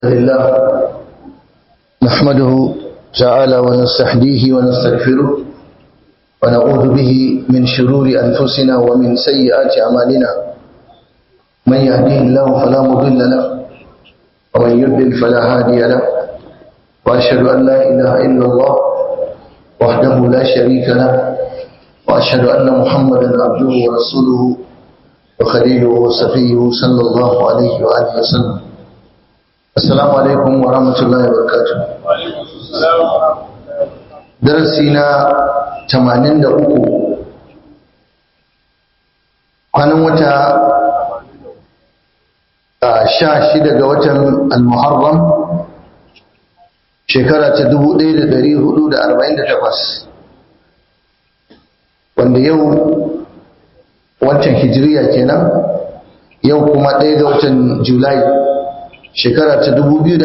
لله نحمده تعالى ونستحديه ونستغفره ونعوذ به من شرور أنفسنا ومن سيئات أعمالنا من يهديه الله فلا مضل له ومن يضلل فلا هادي له وأشهد أن لا إله إلا الله وحده لا شريك له وأشهد أن محمدا عبده ورسوله وخليله وصفيه صلى الله عليه وآله وسلم Assalamu alaikum wa rahmatullahi wa barakatuh. Darasi na 83 kwanan wata sha shida ga watan al-Muharram shekara ta 1448 wanda yau wancan hijiriya kenan yau kuma ɗaya ga watan Julai shekara ta 2026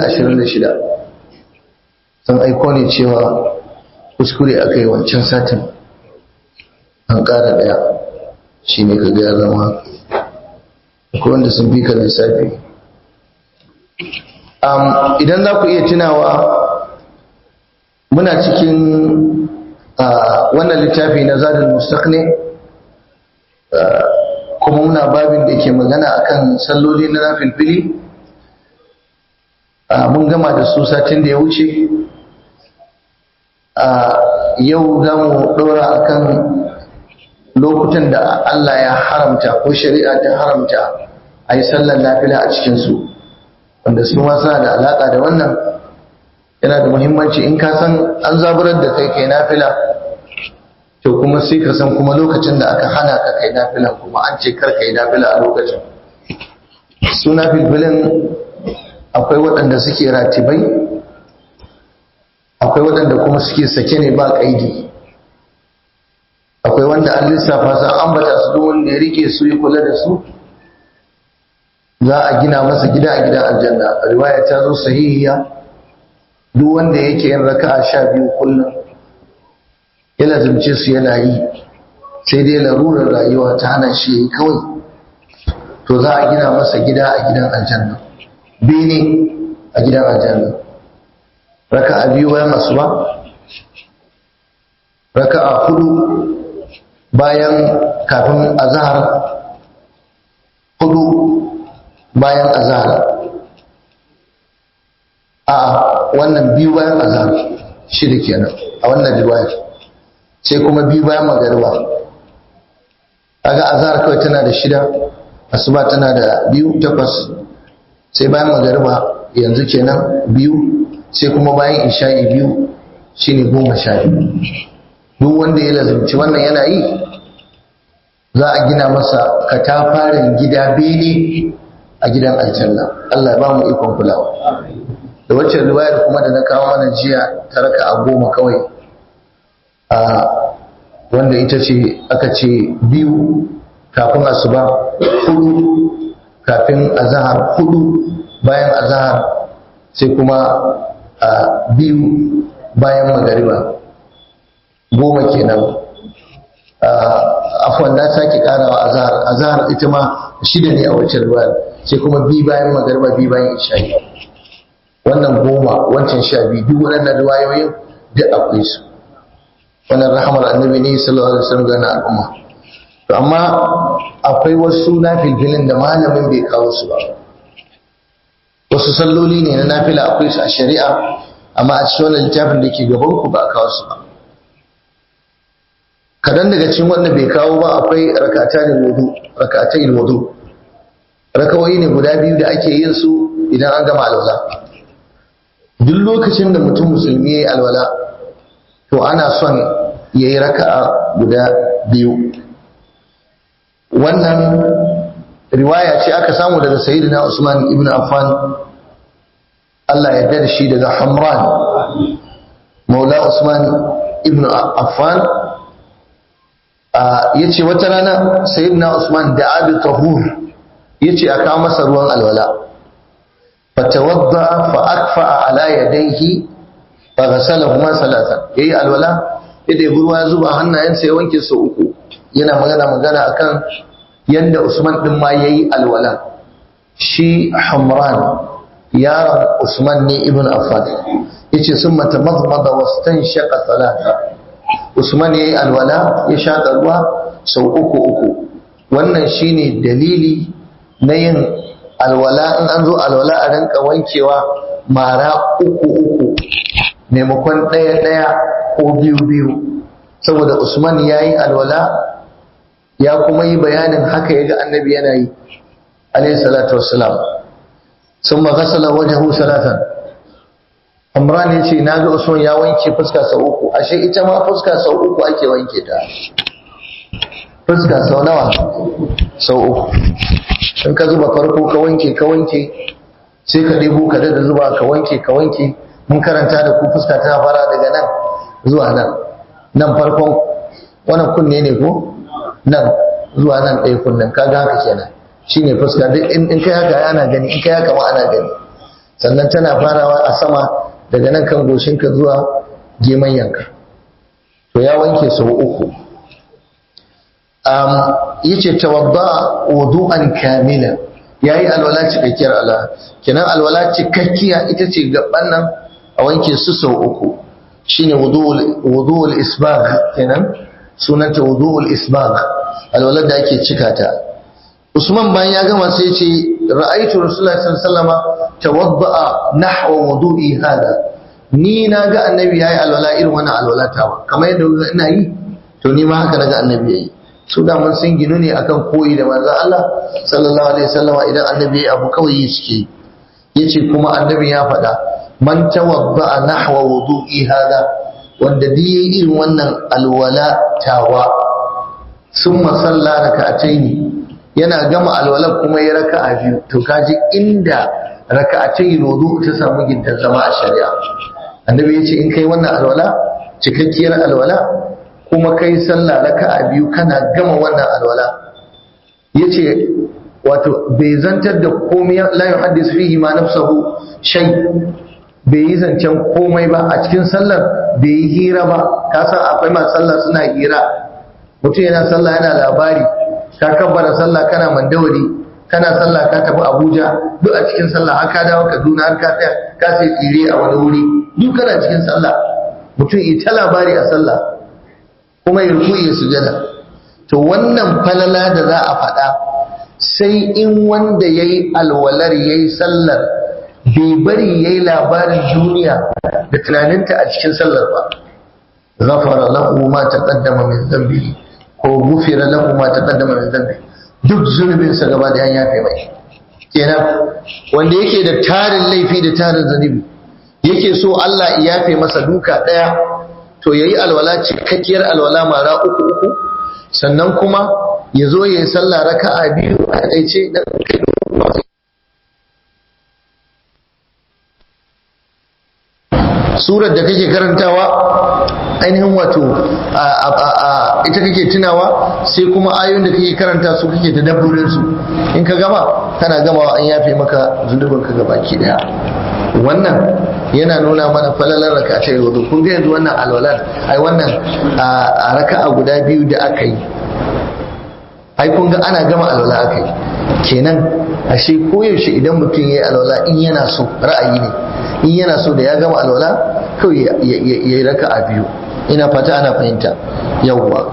sun aiko ne cewa kuskure aka yi wancan satin an ƙara ɗaya shi ne ka gaya zama akwai wanda sun fi kan lissafi idan za ku iya tunawa muna cikin wannan littafi na zadul mustaqni kuma muna babin da ke magana akan salloli na nafilfili mun gama da su satin da ya wuce yau za mu ɗora a kan lokutan da Allah ya haramta ko shari'a ta haramta a yi sallar nafila a cikinsu wanda su ma suna da alaƙa da wannan yana da muhimmanci in ka san an zaburar da kai kai nafila to kuma sai ka san kuma lokacin da aka hana ka kai nafilan kuma an ce kar kai nafila a lokacin su nafilfilin akwai waɗanda suke ratibai akwai waɗanda kuma suke sake ne ba ƙaidi akwai wanda an lissafa san ambata su duk wanda ya rike su ya kula da su za a gina masa gida a gidan aljanna riwaya ta zo sahihiya duk wanda yake yin raka'a sha biyu kullum ya lazimce su yana yi sai dai larurar rayuwa ta hana shi ya yi kawai to za a gina masa gida a gidan aljanna bene a gidan aljanna raka a biyu bayan asuba raka a hudu bayan kafin azhar hudu bayan azhar a wannan biyu bayan azhar shida kenan a wannan riwayar sai kuma biyu bayan magariba kaga azhar kawai tana da shida asuba tana da biyu takwas sai bayan magariba yanzu kenan biyu sai kuma bayan isha'i biyu shine goma sha biyu duk wanda ya lazumci wannan yana yi za a gina masa katafaren gida bene a gidan aljanna Allah ya ba mu ikon kulawa da wacce riwayar kuma da na kawo mana jiya ta raka a goma kawai a wanda ita ce aka ce biyu kafin asuba hudu kafin azahar hudu bayan azahar sai kuma a biyu bayan magariba goma kenan afwan na sake karawa azahar azahar ita ma shida ne a wacce ruwa sai kuma biyu bayan magariba biyu bayan isha'i wannan goma wancan sha biyu duk waɗannan riwayoyin duk akwai su wannan rahamar annabi ne sallallahu alaihi wasallam ga al'umma to amma akwai wasu nafilfilin da malamin bai kawo su ba wasu salloli ne na nafila akwai su a shari'a amma a cikin wannan littafin da ke gaban ku ba a kawo su ba kadan daga cikin wanda bai kawo ba akwai rak'atai wudu rak'atai wudu rakawoyi ne guda biyu da ake yin su idan an gama alwala duk lokacin da mutum musulmi ya yi alwala to ana son ya yi raka'a guda biyu wannan riwaya ce aka samu daga sayyidina Usman ibn Affan Allah ya yarda da shi daga Hamran Maula Usman ibn Affan yace wata rana sayyidina Usman da abi tahur yace aka masa ruwan alwala fatawadda fa akfa ala yadayhi fa ghasalahuma salatan yayi alwala yadda ruwa zuba hannayensa ya wanke su uku yana magana magana akan yanda Usman din ma yayi alwala shi Hamran yaron Usman ne ibn Affan yace sun mata mazmada wastan shaqa salata Usman yayi alwala ya shaƙa ruwa sau uku uku wannan shine dalili na yin alwala in an zo alwala a rinka wankewa mara uku uku maimakon ɗaya ɗaya ko biyu biyu saboda Usman yayi alwala ya kuma yi bayanin haka yaga annabi yana yi alayhi salatu wassalam summa ghasala wajhahu salatan Imran ya ce naga Usman ya wanke fuska sau uku ashe ita ma fuska sau uku ake wanke ta fuska sau nawa sau uku in ka zuba farko ka wanke ka wanke sai ka ɗebo ka da zuba ka wanke ka wanke mun karanta da ku fuska ta fara daga nan zuwa nan nan farkon wannan kunne ne ko nan zuwa nan ɗaya kunnen kaga haka kenan shine fuska duk in kai haka ana gani in kai haka ma ana gani sannan tana farawa a sama daga nan kan goshinka zuwa geman yanka to ya wanke sau uku um, yace tawadda wudu'an kamila yayi alwala cikakkiyar alwala kenan alwala cikakkiya ita ce gaban nan a wanke su sau uku shine wudu'ul wudu'ul isbagh kenan sunanta wudu'ul isbagh alwala da ake cika ta Usman bayan ya gama sai ce ra'aitu Rasulullahi sallallahu alaihi wasallama tawadda'a nahwa wudu'i hada ni na ga annabi yayi alwala irin wannan alwala tawa kamar yadda ina yi to ni ma haka naga annabi yayi su da mun sun ginu ne akan koyi da manzon Allah sallallahu alaihi wasallama idan annabi yayi abu kawai yi suke yace kuma annabi ya faɗa man tawadda'a nahwa wudu'i hada wanda duk yayi irin wannan alwala tawa summa salla raka'ataini yana gama alwalar kuma ya raka'a biyu to kaji inda raka'atai wudu ta samu gindan zama a shari'a annabi ya ce in kai wannan alwala cikakkiyar alwala kuma kai sallah raka'a biyu kana gama wannan alwala yace wato bai zantar da komai la yuhaddis fihi ma nafsuhu shay bai yi zancen komai ba a cikin sallar bai yi hira ba ka san akwai masu sallah suna hira mutum yana sallah yana labari ka kabbara sallah kana mandawari kana sallah ka tafi Abuja duk a cikin sallah har ka dawo Kaduna har ka tsaya ka sai tsire a wani wuri duk kana cikin sallah mutum yi ta labari a sallah kuma ya ruku ya sujada to wannan falala da za a faɗa sai in wanda ya yi alwalar ya yi sallar bai bari ya yi labarin duniya da tunaninta a cikin sallar ba ghafara lahu ma taqaddama min dhanbihi ko gufira lahu ma taqaddama min dhanbi duk zunubin sa gaba da ya yafe mai kenan wanda yake da tarin laifi da tarin zunubi yake so Allah ya yafe masa duka daya to yayi alwala cikakkiyar alwala mara uku uku sannan kuma ya zo ya yi sallah raka'a biyu a ɗaice da surar da kake karantawa ainihin wato ita kake tunawa sai kuma ayoyin da kake karanta su kake tadabburin su in ka gama kana gamawa an yafe maka zunubin ka gabaki daya wannan yana nuna mana falalar raka ta wudu kun ga yanzu wannan alwalar ai wannan a raka'a guda biyu da aka yi ai kun ga ana gama alwala aka yi kenan ashe koyaushe idan mutum ya yi alwala in yana so ra'ayi ne in yana so da ya gama alwala kawai ya yi raka a biyu ina fata ana fahimta yawwa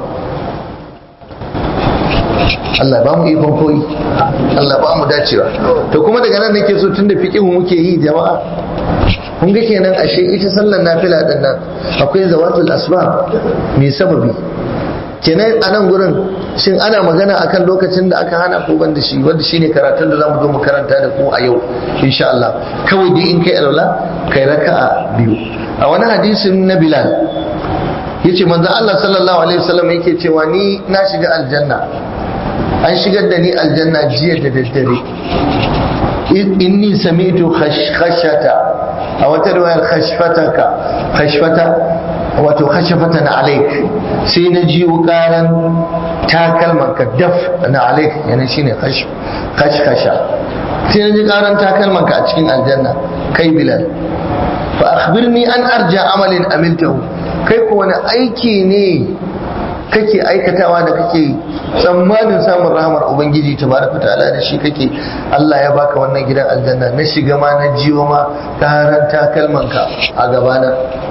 Allah ba mu ikon koyi Allah ba mu dacewa to kuma daga nan nake so tunda fiqihu muke yi jama'a kun ga kenan ashe ita sallar nafila din nan akwai zawatul asbab mai sababi kenan a nan gurin shin ana magana akan lokacin da aka hana ko banda shi wanda shine karatun da zamu zo mu karanta da ku a yau insha Allah kawai dai in kai alwala kai raka'a biyu a wani hadisin na Bilal yace manzo Allah sallallahu alaihi wasallam yake cewa ni na shiga aljanna an shigar da ni aljanna jiya da daddare inni sami'tu khashkhashata a wata riwayar khashfataka khashfata wato khashafatan alaik sai na jiyo karan takalman ka daf na alaik yana shine khashkhasha sai na ji karan takalman ka a cikin aljanna kai bilal fa akhbirni an arja amalin amiltahu kai ko wani aiki ne kake aikatawa da kake tsammanin samun rahamar ubangiji tabaraka ta'ala da shi kake Allah ya baka wannan gidan aljanna na shiga ma na jiwo ma karanta kalmanka a gabana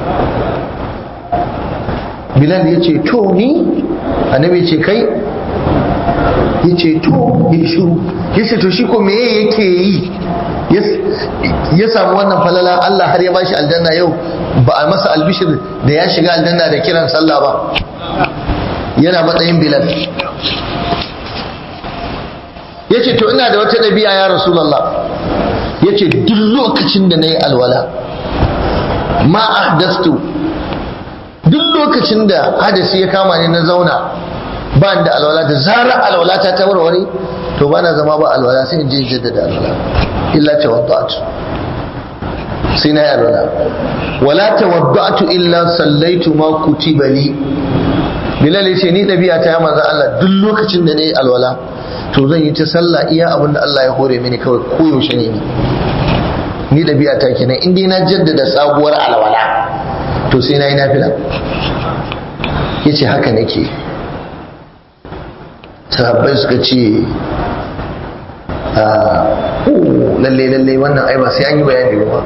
Bilal ya ce to ni annabi ce kai ya ce to ya shiru ya ce to shi ko me yake yi ya samu wannan falala Allah har ya bashi aljanna yau ba a masa albishir da ya shiga aljanna da kiran sallah ba yana matsayin bilal ya ce to ina da wata ɗabi'a ya rasulallah ya ce duk lokacin da na yi alwala ma ahdastu duk lokacin da hadasi ya kama ni na zauna ba da alwala da zarar alwala ta ta warware to ba na zama ba alwala sai in je jaddada alwala illa tawaddatu sai na yi alwala wala tawaddatu illa sallaitu ma kutiba li bilal ya ce ni ɗabi'a ta manzan Allah duk lokacin da na yi alwala to zan yi ta sallah iya abin da Allah ya hore mini kawai koyaushe ne ni ɗabi'a ta kenan in dai na jaddada sabuwar alwala to sai na yi nafila ya ce haka nake sahabbai suka ce lalle lalle wannan ai ba sai an yi bayani ba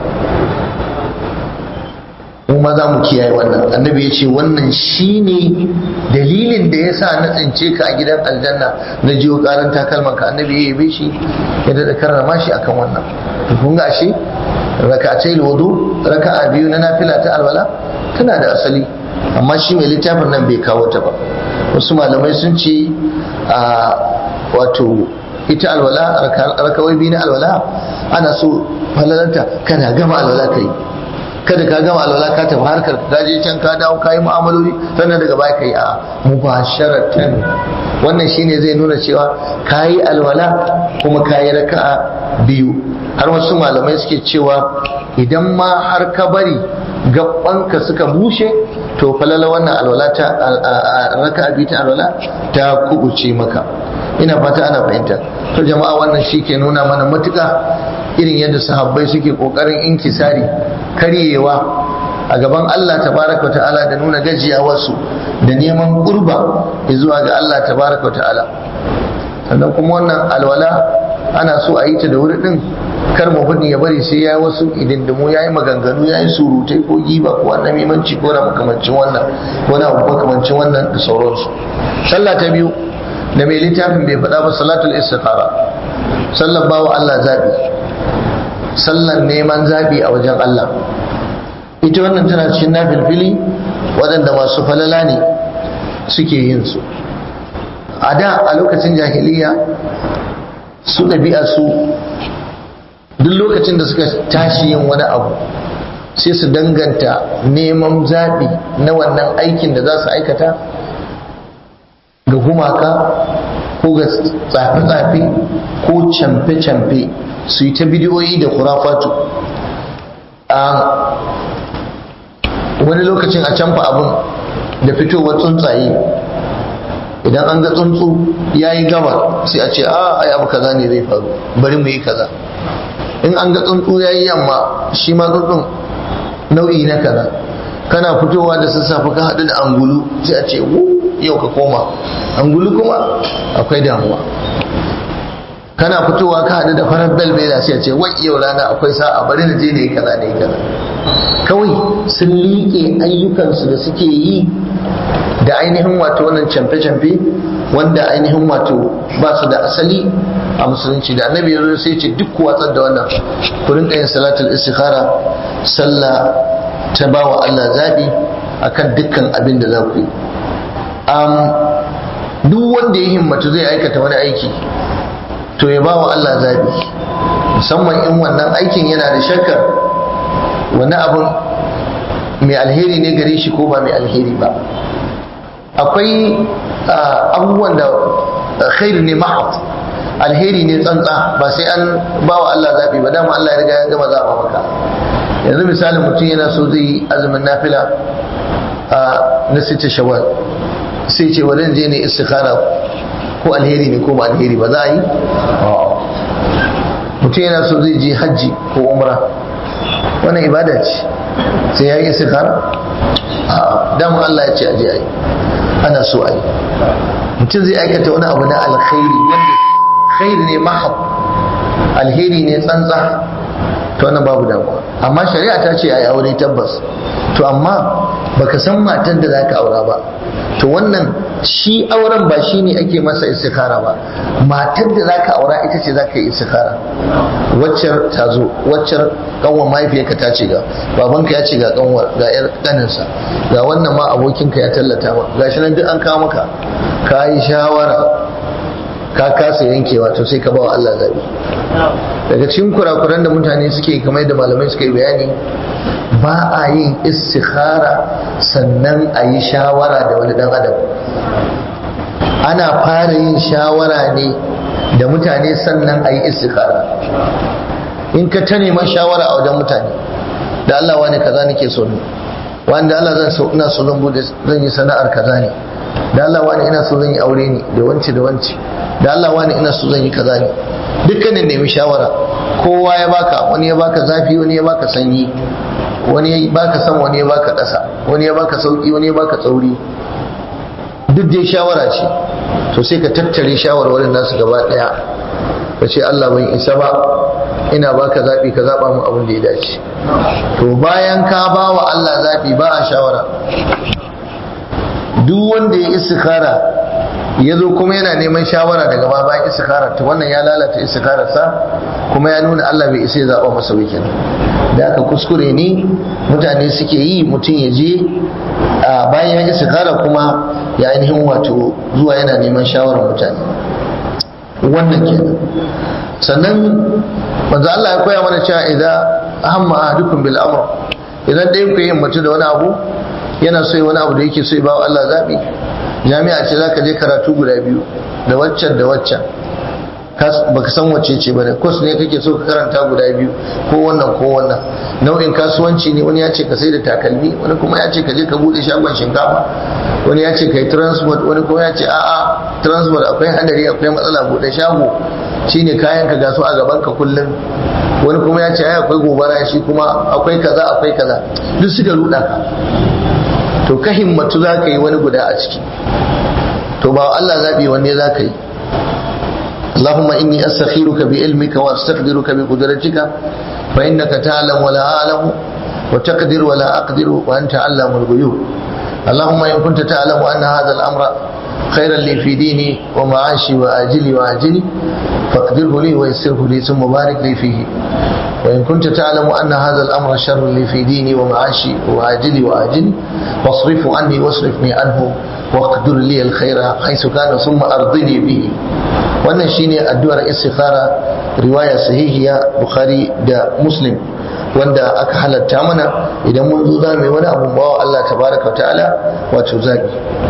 mu ma za mu kiyaye wannan annabi ya ce wannan shine dalilin da ya sa na tsince ka a gidan aljanna na jiyo karan takalman ka annabi ya yabe shi ya daɗa karrama shi akan wannan to kun ga shi raka'atai wudu raka'a biyu na nafila ta alwala tana da asali amma shi mai littafin nan bai kawo ta ba wasu malamai sun ce a wato ita alwala rakawai biyu na alwala ana so falalanta kana gama alwala ka yi kada ka gama alwala ka tafi harkar ka je can ka dawo ka yi mu'amaloli sannan daga baya ka yi a mubasharatan wannan shine zai nuna cewa ka yi alwala kuma ka yi raka'a biyu har wasu malamai suke cewa idan ma har ka bari gabanka suka bushe to falala wannan alwala ta raka'a biyu ta alwala ta kubuce maka ina fata ana fahimta to jama'a wannan shi ke nuna mana matuƙa irin yadda sahabbai suke ƙoƙarin inkisari karyewa a gaban Allah tabaraka ta'ala da nuna gajiyawarsu da neman gurba zuwa ga Allah tabaraka ta'ala sannan kuma wannan alwala ana so a yi ta da wuri din kar mutum ya bari sai ya yi wasu idindimu ya yi maganganu ya yi surutai ko giba ko wannan mimanci ko na makamancin wannan ko na makamancin wannan da sauransu sallah ta biyu da mai littafin bai faɗa ba salatul istikhara sallan bawa Allah zabi sallan neman zabi a wajen Allah ita wannan tana cikin nafilfili waɗanda masu falala ne suke yin su a da a lokacin jahiliya su ɗabi'a su duk lokacin da suka tashi yin wani abu sai su danganta neman zaɓi na wannan aikin da za su aikata ga gumaka ko ga tsafe-tsafe ko camfe-camfe su yi ta bidiyoyi da kurafatu a wani lokacin a canfa abin da fitowar tsuntsaye idan an ga tsuntsu ya yi gaba sai a ce a ai abu kaza ne zai faru bari mu yi kaza in an ga tsuntsu ya yi yamma shi ma tsuntsun nau'i na kaza kana fitowa da sassafe ka haɗu da angulu sai a ce yau ka koma angulu kuma akwai damuwa kana fitowa ka haɗu da farar belbela sai a ce wai yau rana akwai sa'a bari na je ne kaza ne kaza kawai sun liƙe ayyukansu da suke yi da ainihin wato wannan camfe-camfe wanda ainihin wato ba su da asali a musulunci da annabi ya zo sai ce duk watsar da wannan ku rinka yin salatul istikhara sallah ta ba wa Allah zabi akan dukkan abin da za ku yi duk wanda ya himmatu zai aikata wani aiki to ya ba wa Allah zabi musamman in wannan aikin yana da shakkar wani abin mai alheri ne gare shi ko ba mai alheri ba akwai abubuwan da khairu ne mahad alheri ne tsantsa ba sai an ba wa Allah zaɓi ba dama Allah ya riga ya gama zaɓa maka yanzu misali mutum yana so zai yi azumin nafila na sita shawal sai ce wadan je ne istikhara ko alheri ne ko ba alheri ba za a yi mutum yana so zai je hajji ko umra wannan ibada ce sai ya yi istikhara damun Allah ya ce aje a yi ana so a yi mutum zai aikata wani abu na alkhairi wanda khairi ne mahab alheri ne tsantsa to wannan babu damuwa amma shari'a ta ce a yi aure tabbas to amma baka san matan da zaka aura ba to wannan shi auren ba shi ne ake masa istikara ba matar da zaka aura ita ce zaka yi istikara waccar ta zo waccar kanwar mahaifiyarka ta ce ga babanka ya ce ga kanwar ga yar kaninsa ga wannan ma abokinka ya tallata ma gashi nan duk an kawo maka ka yi shawara ka kasa yankewa to sai ka ba wa Allah zabi daga cikin kurakuran da mutane suke kamar da malamai suka yi bayani ba a yin istikhara sannan a yi shawara da wani dan adam ana fara yin shawara ne da mutane sannan a yi istikhara in ka ta neman shawara a wajen mutane da Allah wani kaza nake so ne wanda Allah zan so ina so zan bude zan yi sana'ar kaza ne da Allah wani ina so zan yi aure ne da wance da wance da Allah wani ina so zan yi kaza ne dukkanin nemi shawara kowa ya baka wani ya baka zafi wani ya baka sanyi wani ya baka san wani ya baka ƙasa wani ya baka sauki wani ya baka tsauri duk dai shawara ce to sai ka tattare shawarwarin nasu gaba ɗaya ka ce Allah ban isa ba ina baka zaɓi ka zaɓa mu abin da ya dace to bayan ka ba wa Allah zaɓi ba a shawara duk wanda ya istikhara ya zo kuma yana neman shawara daga ba bayan istikhara to wannan ya lalata istikhararsa kuma ya nuna Allah bai isa ya zaɓa masa wikin da aka kuskure ne mutane suke yi mutum ya je a bayan istikhara kuma ya ainihin wato zuwa yana neman shawarar mutane wannan kenan sannan manzo Allah ya koya mana cewa idan hamma ahadukum bil amr idan ɗayan ku yin mutu da wani abu yana so wani abu da yake so ya bawa Allah zabi jami'a ce zaka je karatu guda biyu da waccan da waccan baka san wacce ce bane course ne kake so ka karanta guda biyu ko wannan ko wannan nau'in kasuwanci ne wani ya ce ka sai da takalmi wani kuma ya ce ka je ka bude shagon shinkafa wani ya ce ka yi transport wani kuma ya ce a'a transport akwai hadari akwai matsala bude shago shine kayan ka gasu a gaban ka kullum wani kuma ya ce ai akwai gobara shi kuma akwai kaza akwai kaza duk suka ruda ka to ka himmatu za ka yi wani guda a ciki to ba Allah zaɓi wanne za ka yi اللهم إني أستخيرك بعلمك وأستقدرك بقدرتك فإنك تعلم ولا أعلم وتقدر ولا أقدر وأنت علام الغيوب اللهم إن كنت تعلم أن هذا الأمر خيرا لي في ديني ومعاشي وآجلي وآجلي فاقدره لي ويسره لي ثم بارك لي فيه وإن كنت تعلم أن هذا الأمر شر لي في ديني ومعاشي وآجلي وآجلي واصرف عني واصرفني عنه واقدر لي الخير حيث كان ثم أرضني به wannan shine addu'ar istikhara riwaya sahihiya bukhari da muslim wanda aka halatta mana idan mun zo za mu yi wani abu bawa Allah tabaraka ta'ala wato zabi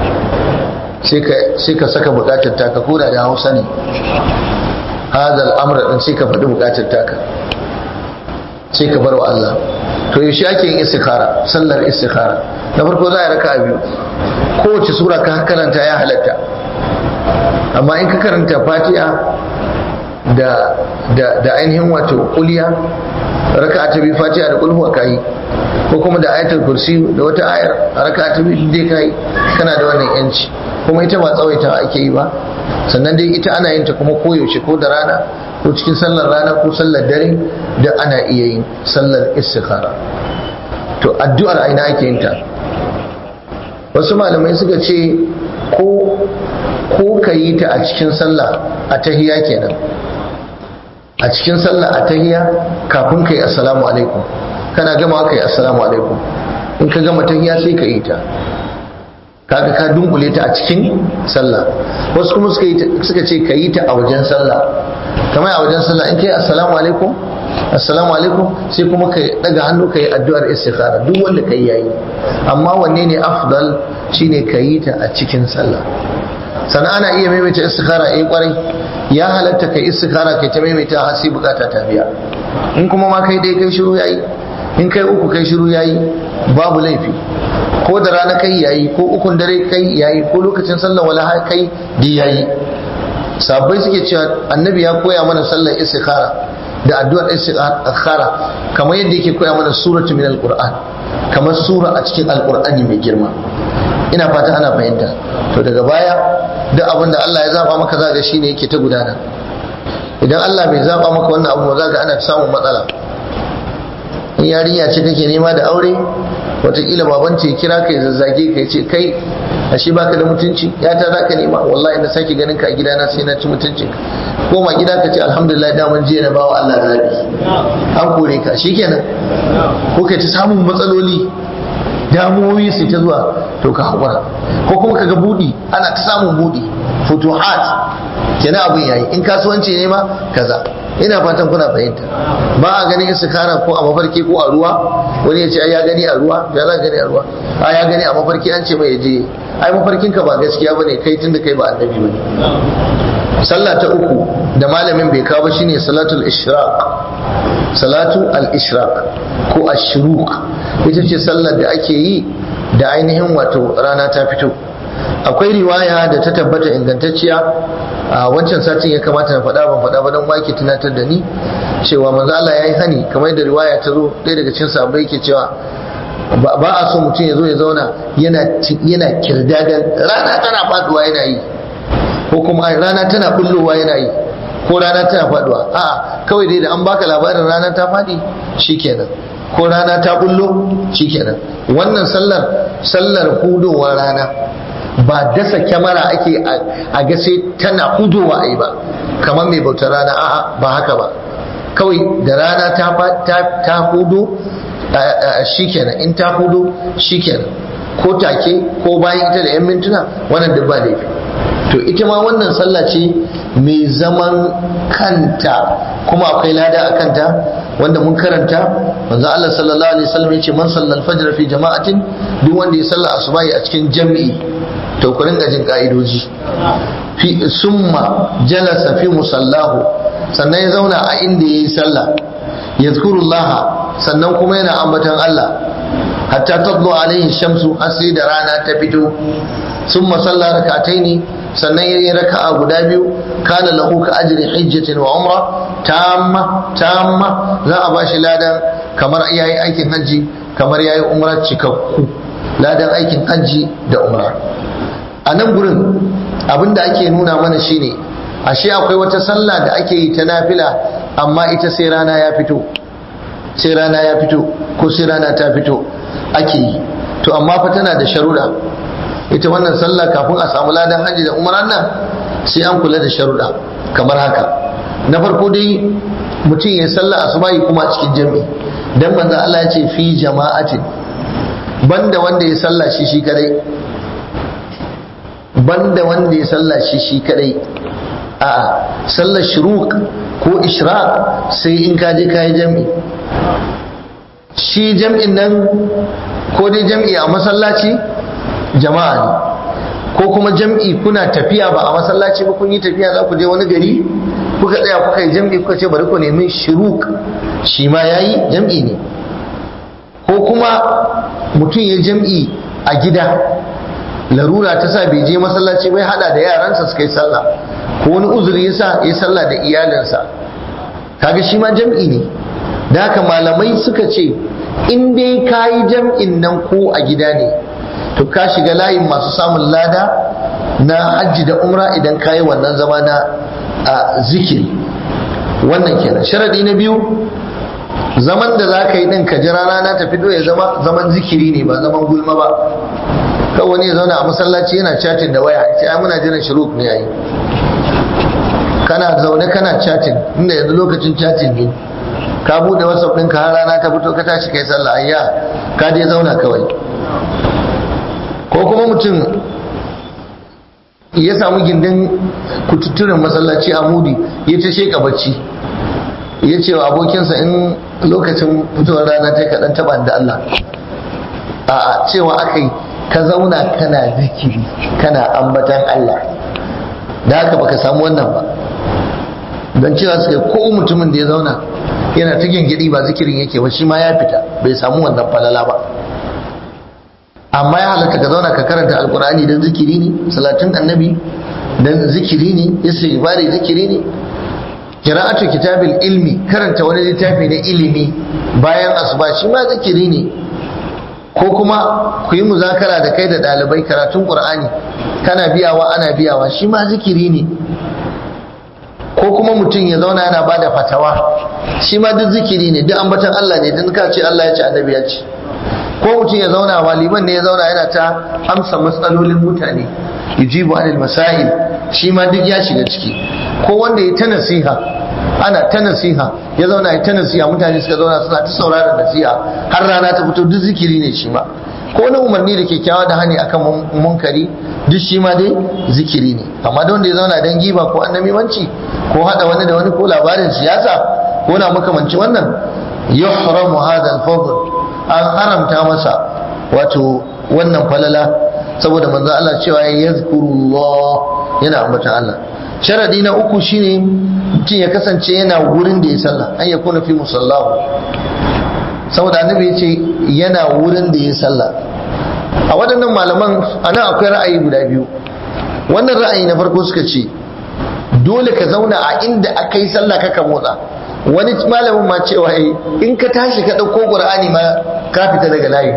sai ka saka bukatar taka koda da hausa ne hada al'amura din sai ka faɗi bukatar taka sai ka bar wa Allah to yaushe ake yin istikhara sallar istikhara na farko za a raka biyu kowace sura ka karanta ya halatta amma in ka karanta fatiha da da da ainihin wato kuliya raka ta biyu fatiha da kulhu ka yi ko kuma da ayatul kursi da wata ayar raka ta biyu dai kai kana da wannan yanci kuma ita ba tsawaita ake yi ba sannan dai ita ana yin ta kuma koyaushe ko da rana ko cikin sallar rana ko sallar dare da ana iya yin sallar istikhara to addu'ar aina ake yin ta wasu malamai suka ce ko ko ka yi ta a cikin sallah a tahiya kenan a cikin sallah a tahiya kafin ka yi assalamu alaikum kana gama ka yi assalamu alaikum in ka gama tahiya sai ka yi ta kaga ka dunkule ta a cikin sallah wasu kuma suka ce ka yi ta a wajen sallah kamar a wajen sallah in ka yi assalamu alaikum assalamu alaikum sai kuma ka daga hannu ka yi addu'ar istikhara duk wanda ka yi yayi amma wanne ne afdal shine ka yi ta a cikin sallah sannan ana iya maimaita istikhara eh kwarai ya halatta kai istikhara kai ta maimaita har sai bukata ta biya in kuma ma kai dai kai shiru yayi in kai uku kai shiru yayi babu laifi ko da rana kai yayi ko ukun dare kai yayi ko lokacin sallar wala kai di yayi sabbai suke cewa annabi ya koya mana sallar istikhara da addu'ar istikhara kamar yadda yake koya mana suratu min alquran kamar sura a cikin alqur'ani mai girma ina fata ana fahimta to daga baya duk abin da Allah ya zaba maka za ga shine yake ta gudana idan Allah bai zaba maka wannan abu za ga ana samun matsala in yarinya ce kake nema da aure wataƙila baban ce kira ka ya zazzage ka ya ce kai ashe baka da mutunci ya ta za ka nema wallahi na sake ganin ka a gidana sai na ci mutuncin ko ma gida ka ce alhamdulillah daman jiya na bawa Allah zabi an kore ka shikenan ko kai ta samun matsaloli damuwoyi su ta zuwa to ka haƙura ko kuma kaga budi ana ta samun budi futuhat kenan abin yayi in kasuwanci ne ma kaza ina fatan kuna fahimta ba a ganin istikara ko a mafarki ko a ruwa wani ya ce ai ya gani a ruwa ya za gani a ruwa a ya gani a mafarki an ce mai ya je ai mafarkin ka ba gaskiya bane kai tunda kai ba annabi bane sallah ta uku da malamin bai kawo shine salatul ishraq salatu al-ishraq ko ashruk ita ce sallar da ake yi da ainihin wato rana ta fito akwai riwaya da ta tabbata ingantacciya a wancan satin ya kamata na faɗa ban faɗa ba don wake tunatar da ni cewa manzo Allah yayi hani kamar da riwaya ta zo ɗaya daga cikin sahabbai yake cewa ba a so mutum ya zo ya zauna yana yana kirdadan rana tana faduwa yana yi ko kuma rana tana bullowa yana yi ko rana tana faduwa a'a kawai dai da an baka labarin rana ta fadi shikenan ko rana ta bullo shikenan wannan sallar sallar hudowar rana ba dasa kyamara ake a ga sai tana hudowa a yi ba kamar mai bautar rana a'a ba haka ba kawai da rana ta hudo shikenan in ta hudo shikenan ko take ko bayan ita da 'yan mintuna wannan duk ba laifi to ita ma wannan sallah ce mai zaman kanta kuma akwai lada a kanta wanda mun karanta manzo Allah sallallahu alaihi wasallam yace man sallal fajr fi jama'atin duk wanda ya salla asubahi a cikin jami'i to ku ringa jin ka'idoji fi summa jalasa fi musallahu sannan ya zauna a inda yayi sallah yazkurullah sannan kuma yana ambatan Allah hatta tadlu alaihi shamsu har sai da rana ta fito summa salla rak'ataini sannan yayi raka'a guda biyu kana lahu ka ajri hajjatin wa umra tamma tamma za a bashi ladan kamar yayi aikin haji kamar yayi umra cikakku ladan aikin haji da umra a nan gurin abinda ake nuna mana shine ashe akwai wata sallah da ake yi ta nafila amma ita sai rana ya fito sai rana ya fito ko sai rana ta fito ake yi to amma fa tana da sharuɗa ita wannan sallah kafin a samu ladan hajji da umaran nan sai an kula da sharuɗa kamar haka na farko dai mutum ya sallah asubahi kuma a cikin jami'i dan manzo Allah ya ce fi jama'atin banda wanda ya sallah shi shi kadai banda wanda ya sallah shi shi kadai a sallar shuruk ko ishraq sai in ka je ka yi jami'i shi jam'in nan ko dai jam'i a masallaci jama'a ne ko kuma jam'i kuna tafiya ba a masallaci ba kun yi tafiya za ku je wani gari kuka tsaya kuka yi jam'i kuka ce bari ku nemi shiruk shi ma yayi jam'i ne ko kuma mutum ya jam'i a gida larura ta sa bai je masallaci bai hada da yaransa suka yi sallah ko wani uzuri ya sa ya sallah da iyalinsa kaga shi ma jam'i ne da haka malamai suka ce in dai ka yi jam'in nan ko a gida ne to ka shiga layin masu samun lada na hajji da umra idan ka yi wannan zama na zikiri wannan kenan sharadi na biyu zaman da za ka yi ɗin ka jira rana ta fito ya zama zaman zikiri ne ba zaman gulma ba kawai wani ya zauna a masallaci yana chatin da waya sai ai muna jiran shuruk ne yayi kana zaune kana chatin inda yanzu lokacin chatin ne ka bude whatsapp ɗinka har rana ta fito ka tashi kai sallah ayya ka je zauna kawai ko kuma mutum ya samu gindin kututturen masallaci a mudi ya ta sheka bacci ya ce wa abokinsa in lokacin fitowar rana ta kaɗan taɓa da Allah a cewa aka yi ka zauna kana zikiri kana ambatan Allah da haka baka samu wannan ba don cewa suka ko mutumin da ya zauna yana ta gingidi ba zikirin yake ba shi ma ya fita bai samu wannan falala ba amma ya halatta ka zauna ka karanta alkur'ani don zikiri ne salatin annabi don zikiri ne istighfari zikiri ne qira'atu kitabil ilmi karanta wani littafi na ilimi bayan asuba shi ma zikiri ne ko kuma ku yi muzakara da kai da ɗalibai karatun ƙur'ani kana biyawa ana biyawa shi ma zikiri ne ko kuma mutum ya zauna yana ba da fatawa shi ma duk zikiri ne duk ambatan Allah ne don ka ce Allah ya ce annabi ya ce ko mutum ya zauna waliman ne ya zauna yana ta amsa matsalolin mutane yujibu anil masail shi ma duk ya shiga ciki ko wanda ya ta nasiha ana ta nasiha ya zauna ya ta nasiha mutane suka zauna suna ta saurara nasiha har rana ta fito duk zikiri ne shi ma ko wani umarni da kyakkyawa da hani akan munkari duk shi ma dai zikiri ne amma da wanda ya zauna dan giba ko annamimanci ko hada wani da wani ko labarin siyasa ko na makamanci wannan yuhramu hadha al-fadl an haramta masa wato wannan falala saboda manzo Allah cewa ya yazkurullah yana ambata Allah sharadi na uku shine mutum ya kasance yana wurin da ya sallah an ya kuna fi musallahu saboda annabi ya ce yana wurin da ya sallah a waɗannan malaman ana akwai ra'ayi guda biyu wannan ra'ayi na farko suka ce dole ka zauna a inda aka yi sallah kaka motsa wani malamin ma cewa in ka tashi ka ɗauko ƙur'ani ma ka fita daga layi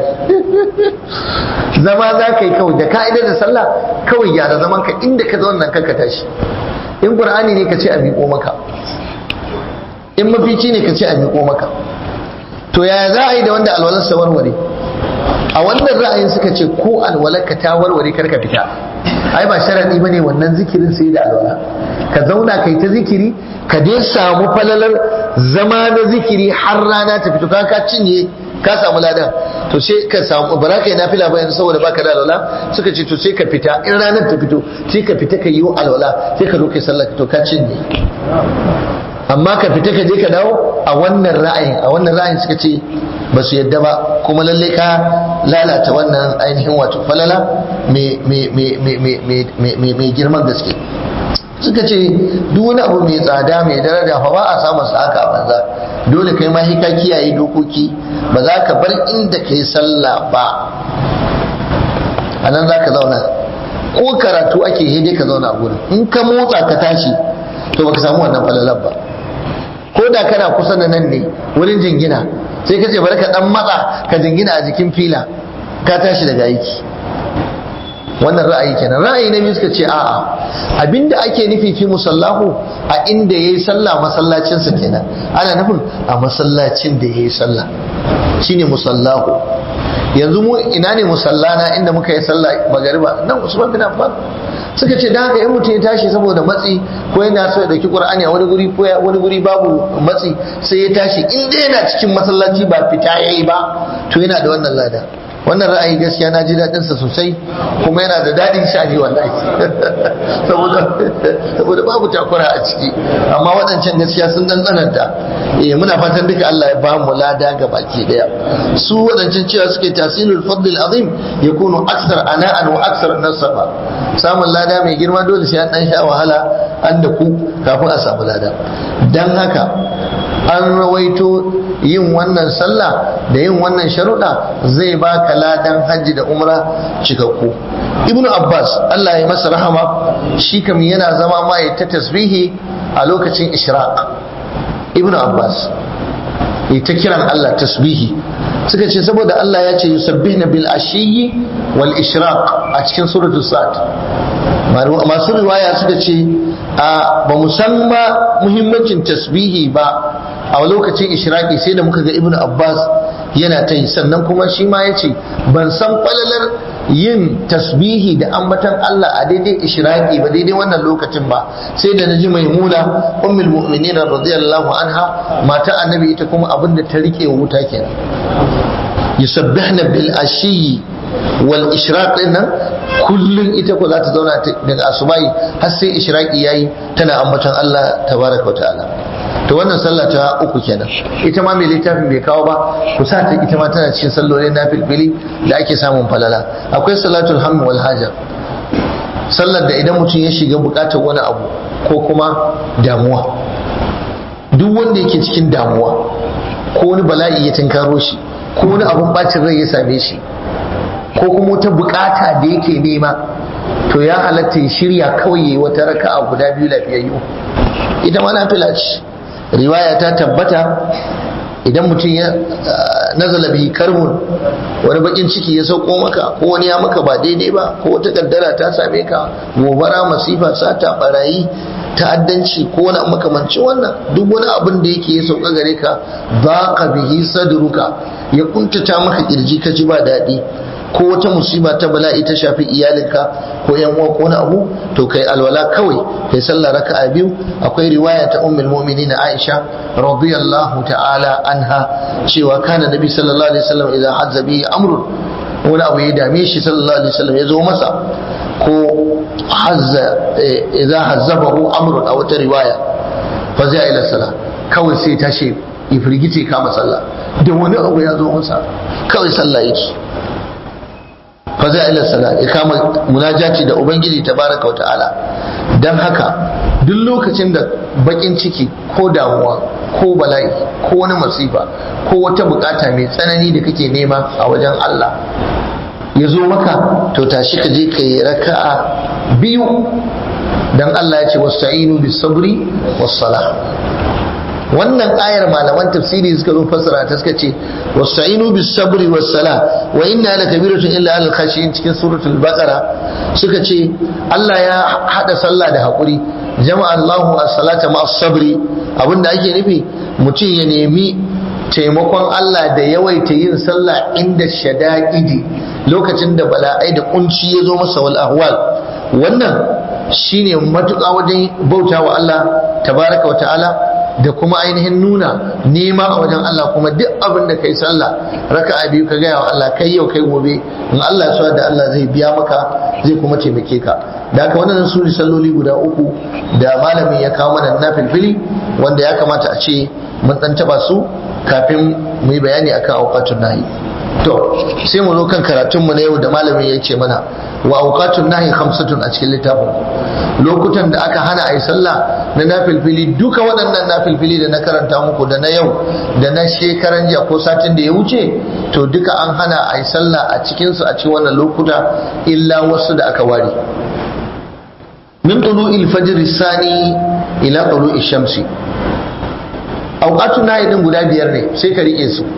zama za ka yi kawai da ka'idar da sallah kawai gyara zaman ka inda ka zauna kanka tashi in ƙur'ani ne ka ce a miƙo maka in mafici ne ka ce a miƙo maka to yaya za a yi da wanda alwalarsa warware a wannan ra'ayin suka ce ko alwalarka ta warware karka fita ai ba sharadi bane wannan zikirin sai da alwala ka zauna kai ta zikiri ka dai samu falalar zama na zikiri har rana ta fito ka ka cinye ka samu ladan to sai ka samu bara kai nafila ba yanzu saboda baka da alwala suka ce to sai ka fita in ranar ta fito sai ka fita ka yi alwala sai ka zo kai sallah to ka cinye amma ka fita ka je ka dawo a wannan ra'ayin a wannan ra'ayin suka ce ba su yadda ba kuma lalle ka lalata wannan ainihin wato falala mai girman gaske suka ce duk wani abu mai tsada mai daraja fa ba a samun sa haka a banza dole kai ma ka kiyaye dokoki ba za ka bar inda kai sallah ba a nan za ka zauna ko karatu ake hede ka zauna a gurin in ka motsa ka tashi to baka samu wannan falalar ba ko da kana kusa da nan ne wurin jingina sai ka ce bari ka dan matsa ka jingina a jikin fila ka tashi daga aiki wannan ra'ayi kenan ra'ayi na biyu suka ce a'a abinda ake nufi fi musallahu a inda yayi sallah masallacin sa kenan ana nufin a masallacin da yayi sallah shine musallahu yanzu mu ina ne musallana inda muka yi sallah magariba nan Usman bin Affan suka ce da haka in mutum ya tashi saboda matsi ko yana so ya dauki Qur'ani a wani guri ko wani guri babu matsi sai ya tashi in dai yana cikin masallaci ba fita yayi ba to yana da wannan lada wannan ra'ayi gaskiya na ji daɗin sa sosai kuma yana da daɗin shaji wallahi saboda saboda babu takura a ciki amma waɗancan gaskiya sun dan tsananta eh muna fatan duka Allah ya ba mu lada ga baki daya su waɗancan cewa suke tasilul fadl azim yakunu aksar ana'an wa aksar nasaba samun lada mai girma dole sai an dan sha wahala an da ku kafin a samu lada dan haka an rawaito yin wannan sallah da yin wannan sharuɗa zai baka ladan hajji da umra cikakku ibnu abbas allah ya masa rahama shi kam yana zama ma ya ta tasbihi a lokacin ishraq ibnu abbas ya ta kiran allah tasbihi suka ce saboda allah ya ce yusabbihna bil ashiyi wal ishraq a cikin suratul sa'd masu riwaya suka ce a ba musamman muhimmancin tasbihi ba a lokacin ishraqi sai da muka ga ibnu abbas yana ta yi sannan kuma shi ma ya ce ban san falalar yin tasbihi da ambatan Allah a daidai ishraqi ba daidai wannan lokacin ba sai da naji maimuna ummul mu'minin radiyallahu anha mata annabi ita kuma abin da ta rike wuta kenan yusabbihna bil ashiyi wal ishraq din nan kullun ita ko za ta zauna daga asubai har sai ishraqi yayi tana ambaton Allah tabaraka wa ta'ala to wannan sallah ta uku kenan ita ma mai littafin bai kawo ba ku sa ta ita ma tana cikin sallolin nafilfili da ake samun falala akwai salatul hamd wal haja sallar da idan mutum ya shiga bukatar wani abu ko kuma damuwa duk wanda yake cikin damuwa ko wani bala'i ya tinkaro shi ko wani abun bacin rai ya same shi ko kuma wata bukata da yake nema to ya halatta ya shirya kawai yayi wata raka'a guda biyu lafiyayyu ita ma nafila ce riwaya ta tabbata idan mutum nazala bihi karbun wani bakin ciki ya sauko maka ko wani ya maka ba daidai ba ko wata kaddara ta same ka gobara masifa sata barayi ta'addanci ko wani makamancin wannan duk wani abin da yake ya sauka gare ka baqa bihi sadruka ya kuntata maka kirji ka ji ba daɗi ko wata musiba ta bala'i ta shafi iyalinka ko yan uwa ko wani abu to kai alwala kawai kai sallah raka'a biyu akwai riwaya ta ummul mu'minin Aisha radiyallahu ta'ala anha cewa kana nabi sallallahu alaihi wasallam idan hazza bihi amrun wani abu ya dame shi sallallahu alaihi wasallam ya zo masa ko hazza idan hazzabahu amrun a wata riwaya fa zai ila sallah kawai sai tashi ifrigice kama sallah da wani abu ya zo masa kawai sallah yake fa zai ila sala ya kama munajati da ubangiji tabaraka wa ta'ala dan haka duk lokacin da bakin ciki ko damuwa ko bala'i ko wani masifa ko wata bukata mai tsanani da kake nema a wajen Allah ya zo maka to tashi ka je ka yi raka'a biyu dan Allah ya ce wasta'inu bis sabri was salah wannan ayar malaman tafsiri suka zo fassara ta suka ce wasta'inu bis sabri was sala wa inna la kabiratun illa al khashiyin cikin suratul baqara suka ce Allah ya hada sallah da hakuri jama'a Allahu as-salata ma sabri abinda ake nufi mutum ya nemi taimakon Allah da yawaita yin sallah inda shada'idi lokacin da bala'ai da kunci ya zo masa wal ahwal wannan shine matuƙa wajen bautawa Allah tabaraka wa ta'ala da kuma ainihin nuna nema a wajen Allah kuma duk abin da kai sallah raka'a biyu ka gaya wa Allah kai yau kai gobe in Allah ya so da Allah zai biya maka zai kuma taimake ka da haka wannan su ne salloli guda uku da malamin ya kawo mana na filfili wanda ya kamata a ce mun dan taba su kafin mu yi bayani akan auqatun nahi to sai mu zo kan karatun mu na yau da malamin ya ce mana wa auqatun nahi khamsatun a cikin littafin lokutan da aka hana a yi sallah na nafilfili duka waɗannan nafilfili da na karanta muku da na yau da na shekaran jiya ko satin da ya wuce to duka an hana a yi sallah a cikinsu a cikin wannan lokuta illa wasu da aka ware min tulu'il fajr sani ila tulu'i shamsi auqatun nahi din guda biyar ne sai ka rike su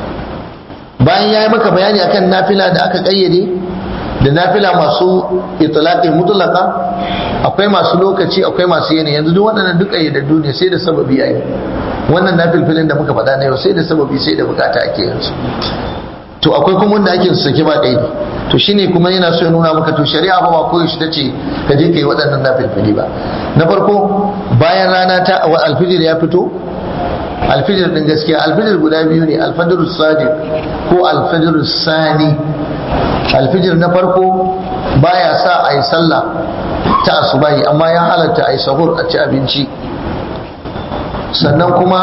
bayan ya yi maka bayani akan nafila da aka kayyade da nafila masu itlaqi mutlaka akwai masu lokaci akwai masu yanayi yanzu duk waɗannan duk kayyadaddu ne sai da sababi yayi wannan nafilfilin da muka faɗa na yau sai da sababi sai da bukata ake yin su to akwai kuma wanda ake su saki ba kaidi to shine kuma yana so ya nuna maka to shari'a ba ba koyi shi tace ka je kai waɗannan nafilfili ba na farko bayan rana ta alfijir ya fito alfijir din gaskiya alfijir guda biyu ne alfajir sadiq ko alfajir sani alfijir na farko baya sa a yi sallah ta asubahi amma ya halatta a yi sahur a ci abinci sannan kuma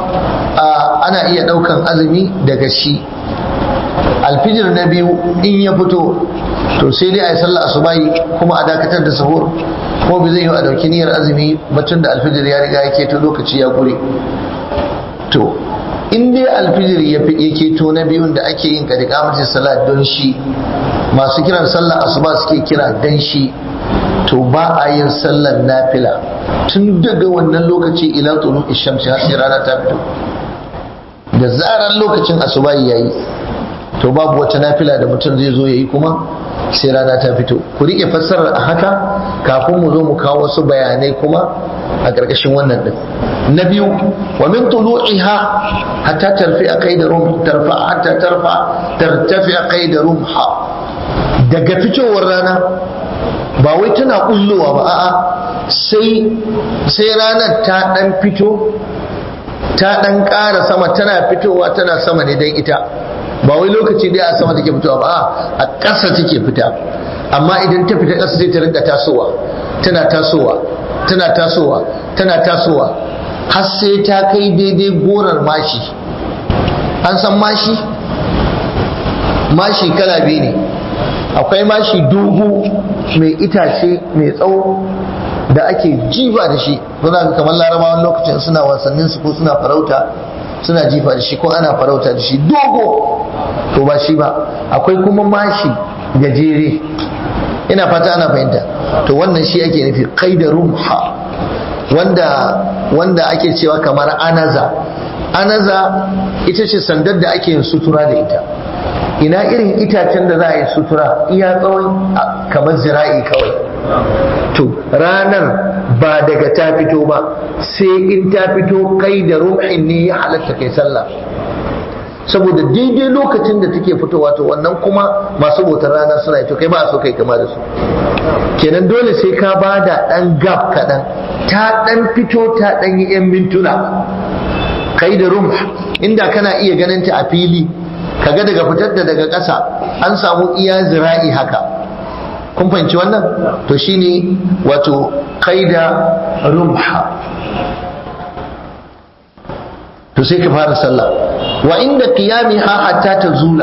ana iya ɗaukan azumi daga shi alfijir na biyu in ya fito to sai dai a yi sallah asubahi kuma a dakatar da sahur ko bai zai yi a ɗauki niyyar azumi batun da alfijir ya riga yake ta lokaci ya gure to in dai alfijir ya fi yake to na biyun da ake yin kadi kamatin salat don shi masu kiran sallar asuba suke kira dan shi to ba a yin sallar nafila tun daga wannan lokaci ila tulu ishamsi har sai rana ta fito da zarar lokacin asuba yayi to babu wata nafila da mutum zai zo yayi kuma sai rana ta fito ku rike fassarar a haka kafin mu zo mu kawo wasu bayanai kuma a ƙarƙashin wannan din na biyu wa min tulu'iha hatta tarfi'a qaida rum tarfa hatta tarfa tartafi'a qaida rumha daga fitowar rana ba wai tana kullowa ba a'a sai sai ranar ta dan fito ta dan ƙara sama tana fitowa tana sama ne dan ita ba wai lokaci dai a sama take fitowa ba a ƙasa take fita amma idan ta fita ƙasa sai ta rinka tasowa tana tasowa tana tasowa tana tasowa har sai ta kai daidai gorar mashi an san mashi mashi kala biyu ne akwai mashi dogo mai itace mai tsawo da ake jifa da shi kuna ga kamar larabawan lokacin suna wasannin su ko suna farauta suna jifa da shi ko ana farauta da shi dogo to ba shi ba akwai kuma mashi gajere ina fata ana fahimta to wannan shi ake nufi qaida rumha wanda wanda ake cewa kamar anaza anaza ita ce sandar da ake yin sutura da ita ina irin itacen da za a yi sutura iya tsawon kamar zira'i kawai to ranar ba daga ta fito ba sai in ta fito kai da ruhin ne ya halatta kai sallah saboda daidai lokacin da take fitowa to wannan kuma masu bautar rana suna yi to kai ba so kai kama da su kenan dole sai ka ba da ɗan gab kaɗan ta ɗan fito ta ɗan yi 'yan mintuna kai da rum inda kana iya ganin ta a fili kaga daga fitar da daga ƙasa an samu iya zira'i haka kun fahimci wannan to shine wato kai da rumha to sai ka fara sallah wa inda qiyamiha hatta tazula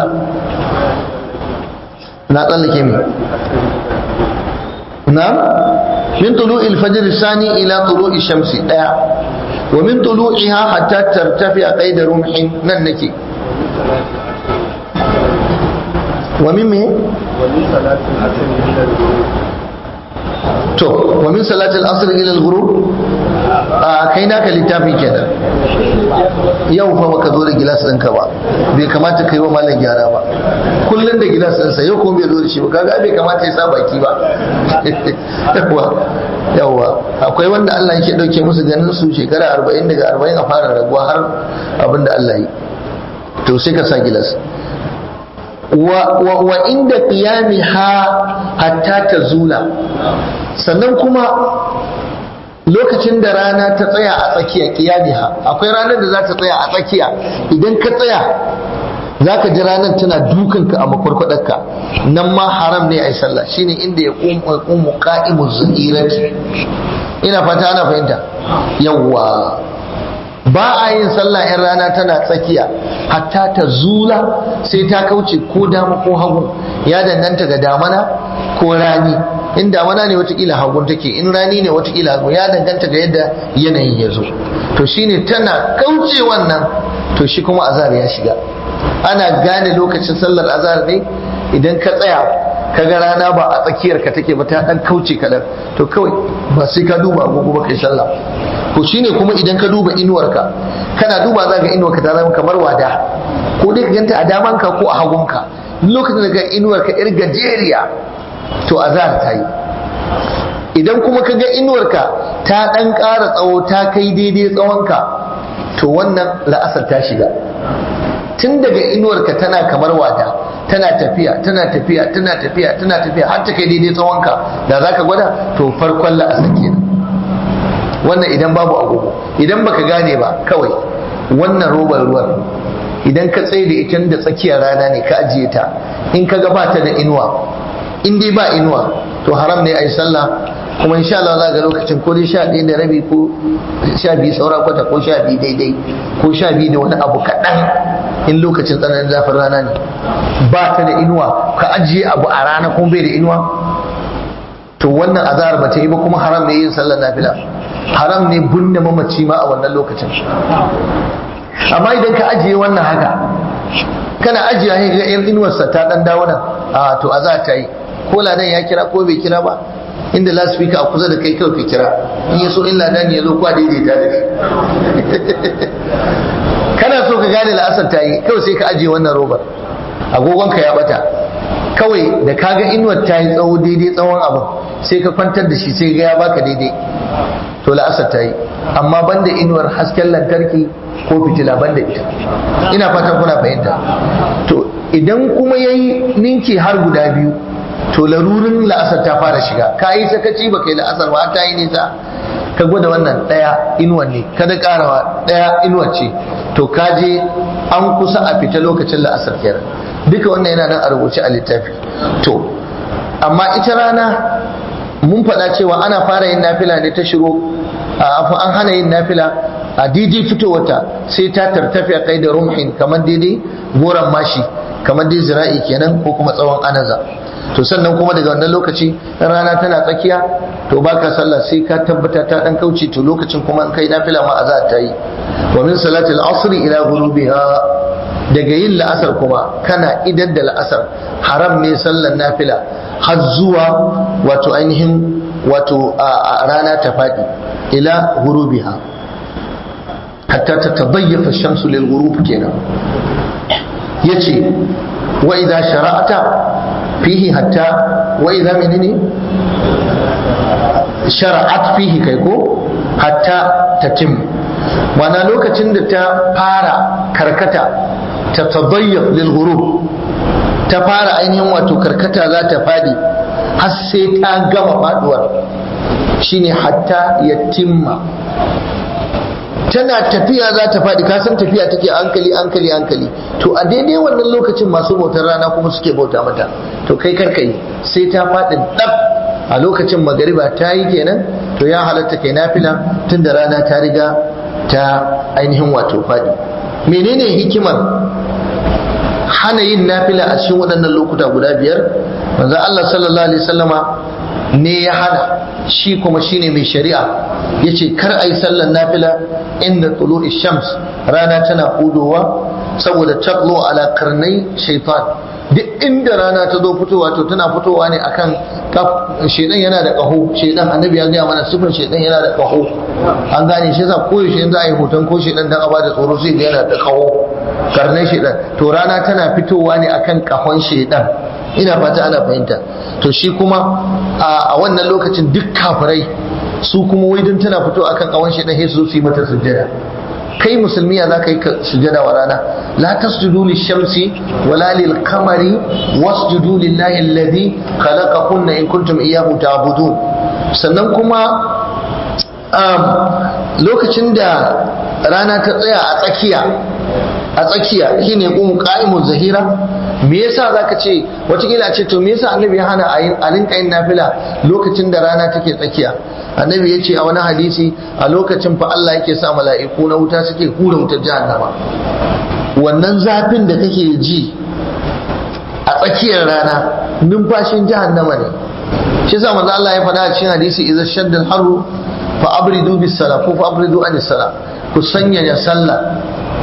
na tsallake mi na min tulu'il fajr sani ila tulu'i shamsi daya wa min tulu'iha hatta tartafi qaida rumhin nan nake wa min me to wa min salatil asr ila al-ghurub a kai naka littafi kenan yau fa baka zo da gilas ɗinka ba bai kamata kai wa malam gyara ba kullun da gilas ɗinsa yau kuma bai zo da shi ba kaga bai kamata ya sa baki ba yawa yawa akwai wanda Allah yake dauke musu ganin su shekara 40 daga 40 a fara raguwa har abinda Allah yi to sai ka sa gilas wa inda qiyamiha hatta tazula sannan kuma lokacin da rana ta tsaya a tsakiya qiyamiha akwai ranar da za ta tsaya a tsakiya idan ka tsaya zaka ji ranar tana dukanka a makwarkwadarka nan ma haram ne a yi sallah shine inda ya qumu qa'imu zahirati ina fata ana fahimta yawwa ba a yin sallah in rana tana tsakiya hatta ta zula sai ta kauce ko dama ko hagu ya danganta ga damana ko rani in damana ne watakila hagun take in rani ne watakila hagu ya danganta ga yadda yanayin ya zo to shine tana kauce wannan to shi kuma azar ya shiga ana gane lokacin sallar azar ne idan ka tsaya kaga rana ba a tsakiyar ka take ba ta dan kauce kadan to kawai ba sai ka duba agogo ba kai sallah to shine kuma idan ka duba inuwarka kana duba za ga inuwarka ta zama kamar wada ko dai ka ganta a damanka ko a hagunka lokacin da ga inuwarka yar gajeriya to azhar ta yi idan kuma ka ga inuwarka ta dan ƙara tsawo ta kai daidai tsawonka to wannan la'asar ta shiga tun daga inuwarka tana kamar wada tana tafiya tana tafiya tana tafiya tana tafiya har ta kai daidai tsawonka da zaka gwada to farkon la'asar kenan wannan idan babu agogo idan baka gane ba kawai wannan robar ruwan idan ka tsaye da ita da tsakiyar rana ne ka ajiye ta in ka ga bata da inuwa in dai ba inuwa to haram ne a yi sallah kuma insha Allah za ga lokacin ko dai sha ɗaya da rabi ko sha biyu saura kwata ko sha biyu daidai ko sha biyu da wani abu kaɗan in lokacin tsananin zafin rana ne ba ta da inuwa ka ajiye abu a rana kuma bai da inuwa to wannan azahar ba ta yi ba kuma haram ne yin sallar nafila haram ne binne mamaci ma a wannan lokacin amma idan ka ajiye wannan haka kana ajiye ne ga yan inuwarsa ta dan dawo nan a to azahar ta yi ko ladan ya kira ko bai kira ba inda lasfika a kusa da kai kawai ka kira in ya so in ladan ya zo kwa daidaita da shi kana so ka gane la'asar ta yi kawai sai ka ajiye wannan robar agogonka ya bata kawai da kaga inuwar ta yi tsawo daidai tsawon abin sai ka kwantar da shi sai ga ya baka daidai to la'asar ta yi amma banda inuwar hasken lantarki ko fitila banda ita ina fatan kuna fahimta to idan kuma yayi ninki har guda biyu to larurin la'asar ta fara shiga ka yi sakaci ba kai la'asar ba ta yi nisa ka gwada wannan ɗaya inuwan ne kada karawa ɗaya inuwar ce to ka je an kusa a fita lokacin la'asar kenan duka wannan yana nan a rubuce a littafi to amma ita rana mun faɗa cewa ana fara yin nafila ne ta shiro an hana yin nafila a daidai fitowarta sai ta tartafi a kai da rumhin kamar daidai goron mashi kamar dai zira'i kenan ko kuma tsawon anaza to sannan kuma daga wannan lokaci rana tana tsakiya to baka sallah sai ka tabbata ta dan kauce to lokacin kuma in kai nafila ma azza ta yi wa min salati al-asr ila ghurubiha daga yin la'asar kuma kana idan da la'asar haram ne sallan nafila har zuwa wato ainihin wato a rana ta faɗi ila ghurubiha hatta tatadayyafa ash-shamsu lil ghurub kenan yace wa idza shara'ata fihi hatta wa idza menene shara'at fihi kai ko hatta tatim mana lokacin da ta fara karkata ta tadayyaf lil ghurub ta fara ainihin wato karkata za ta fadi har sai ta gama faduwar shine hatta yatimma tana tafiya za ta faɗi kasan tafiya take hankali hankali hankali to a daidai wannan lokacin masu bautar rana kuma suke bauta mata to kai karka yi sai ta faɗi dab a lokacin magariba ta yi kenan to ya halatta kai nafila tun da rana ta riga ta ainihin wato faɗi menene hikimar hana yin nafila a cikin waɗannan lokuta guda biyar manzo Allah sallallahu alaihi wasallama ne ya hana shi kuma shine mai shari'a yace kar ayi sallar nafila inda tulu'i shams rana tana hudowa saboda taqlu ala karnai shaitan duk inda rana ta zo fitowa to tana fitowa ne akan shedan yana da kaho shedan annabi ya gaya mana sifin shedan yana da kaho an gane shi yasa koyaushe in za a yi hoton ko shedan dan a bada tsoro sai ga yana da kaho karnai shedan to rana tana fitowa ne akan kahon shedan ina fata ana fahimta to shi kuma a wannan lokacin duk kafirai su kuma wai don tana fito akan kawon shi dan su yi mata sujjada kai musulmi ya za ka yi sujjada wa rana la tasjudu lishamsi wala lil qamari wasjudu lillahi alladhi khalaqakunna in kuntum iyyahu ta'budun sannan kuma lokacin da rana ta tsaya a tsakiya a tsakiya shine qum qa'imu zahira me yasa zaka ce watakila ce to me yasa annabi ya hana a rinka yin nafila lokacin da rana take tsakiya annabi ya ce a wani hadisi a lokacin fa Allah yake sa mala'iku na wuta suke hura wutar jahannama wannan zafin da kake ji a tsakiyar rana numfashin jahannama ne shi sa manzo Allah ya faɗa a cikin hadisi idza shadda al-harru fa abridu bis sala ko fa abridu anis sala ku sanya ya sallah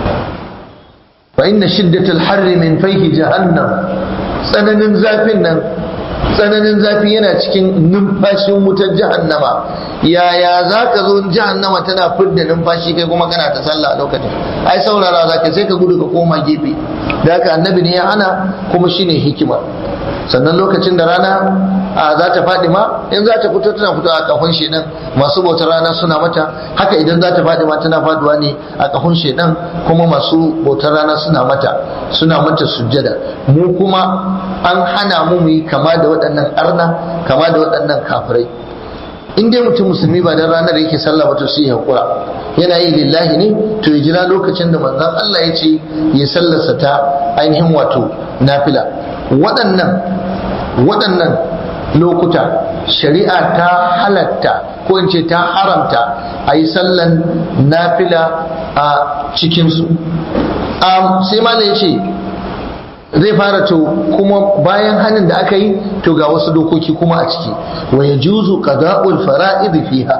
fa inna shiddatal harri min fayhi jahannam tsananin zafin nan tsananin zafi yana cikin numfashin wutar jahannama yaya za ka zo jahannama tana fidda numfashi kai kuma kana ta sallah a lokacin ai saurara za ka sai ka gudu ka koma gefe da haka annabi ne ya hana kuma shine hikima sannan lokacin da rana a za ta faɗi ma in za ta fito tana fito a kafin shedan masu bautar rana suna mata haka idan za ta faɗi ma tana faduwa ne a kafin shedan kuma masu bautar rana suna mata suna mata sujjada mu kuma an hana mu mu yi kama da waɗannan arna kama da waɗannan kafirai in dai mutum musulmi ba dan ranar yake sallah ba to sai ya hakura yana yi lillahi ne to ya jira lokacin da manzon Allah ya ce ya sallarsa ta ainihin wato nafila waɗannan waɗannan lokuta shari'a ta halatta ko in ce ta haramta a yi sallan nafila a cikinsu sai malam ya ce zai fara to kuma bayan hannun da aka yi to ga wasu dokoki kuma a ciki wa ya juzu qada'ul fara'id fiha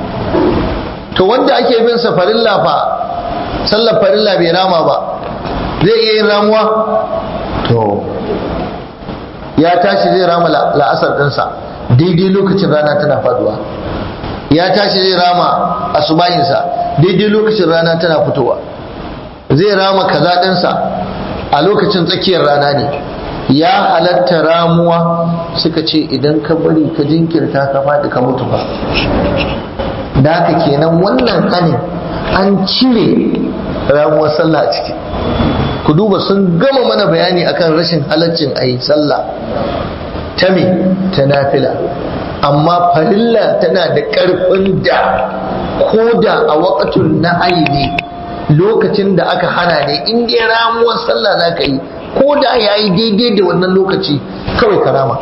to wanda ake bin sa farilla fa sallar farilla bai rama ba zai iya yin ramuwa to ya tashi zai rama la'asar ɗinsa daidai lokacin rana tana faduwa ya tashi zai rama asubayinsa daidai lokacin rana tana fitowa zai rama kaza ɗinsa a lokacin tsakiyar rana ne ya halatta ramuwa suka ce idan ka bari ka jinkirta ka faɗi ka mutu ba da haka kenan wannan hanin an cire ramuwar sallah a ciki ku duba sun gama mana bayani akan rashin halaccin a yi sallah ta me ta nafila amma farilla tana da ƙarfin da ko da a waƙatun na ne lokacin da aka hana ne in dai ramuwar sallah za ka yi ko da ya yi daidai da wannan lokaci kawai karama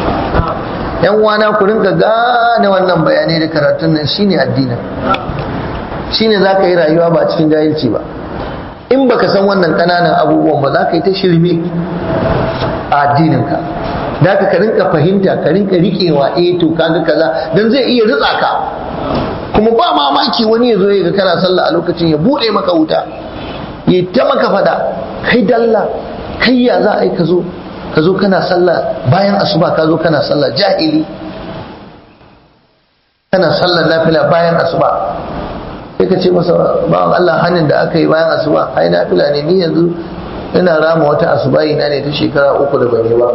yan wana ku rinka gane wannan bayanai da karatun nan shine addinin shine za ka yi rayuwa ba cikin jahilci ba in baka san wannan kananan abubuwan ba za ka yi ta shirme a addininka da ka rinka fahimta ka rinka riƙewa eh to kaga kaza dan zai iya ritsa ka kuma ba mamaki wani ya zo ya ga kana sallah a lokacin ya bude maka wuta ya ta maka fada kai dalla kai ya za a yi ka zo ka zo kana sallah bayan asuba ka zo kana sallah jahili kana sallar nafila bayan asuba sai ka ce masa bawan Allah hannun da aka yi bayan asuba ai na fila ne ni yanzu ina rama wata asubahi na ne ta shekara uku da ban yi ba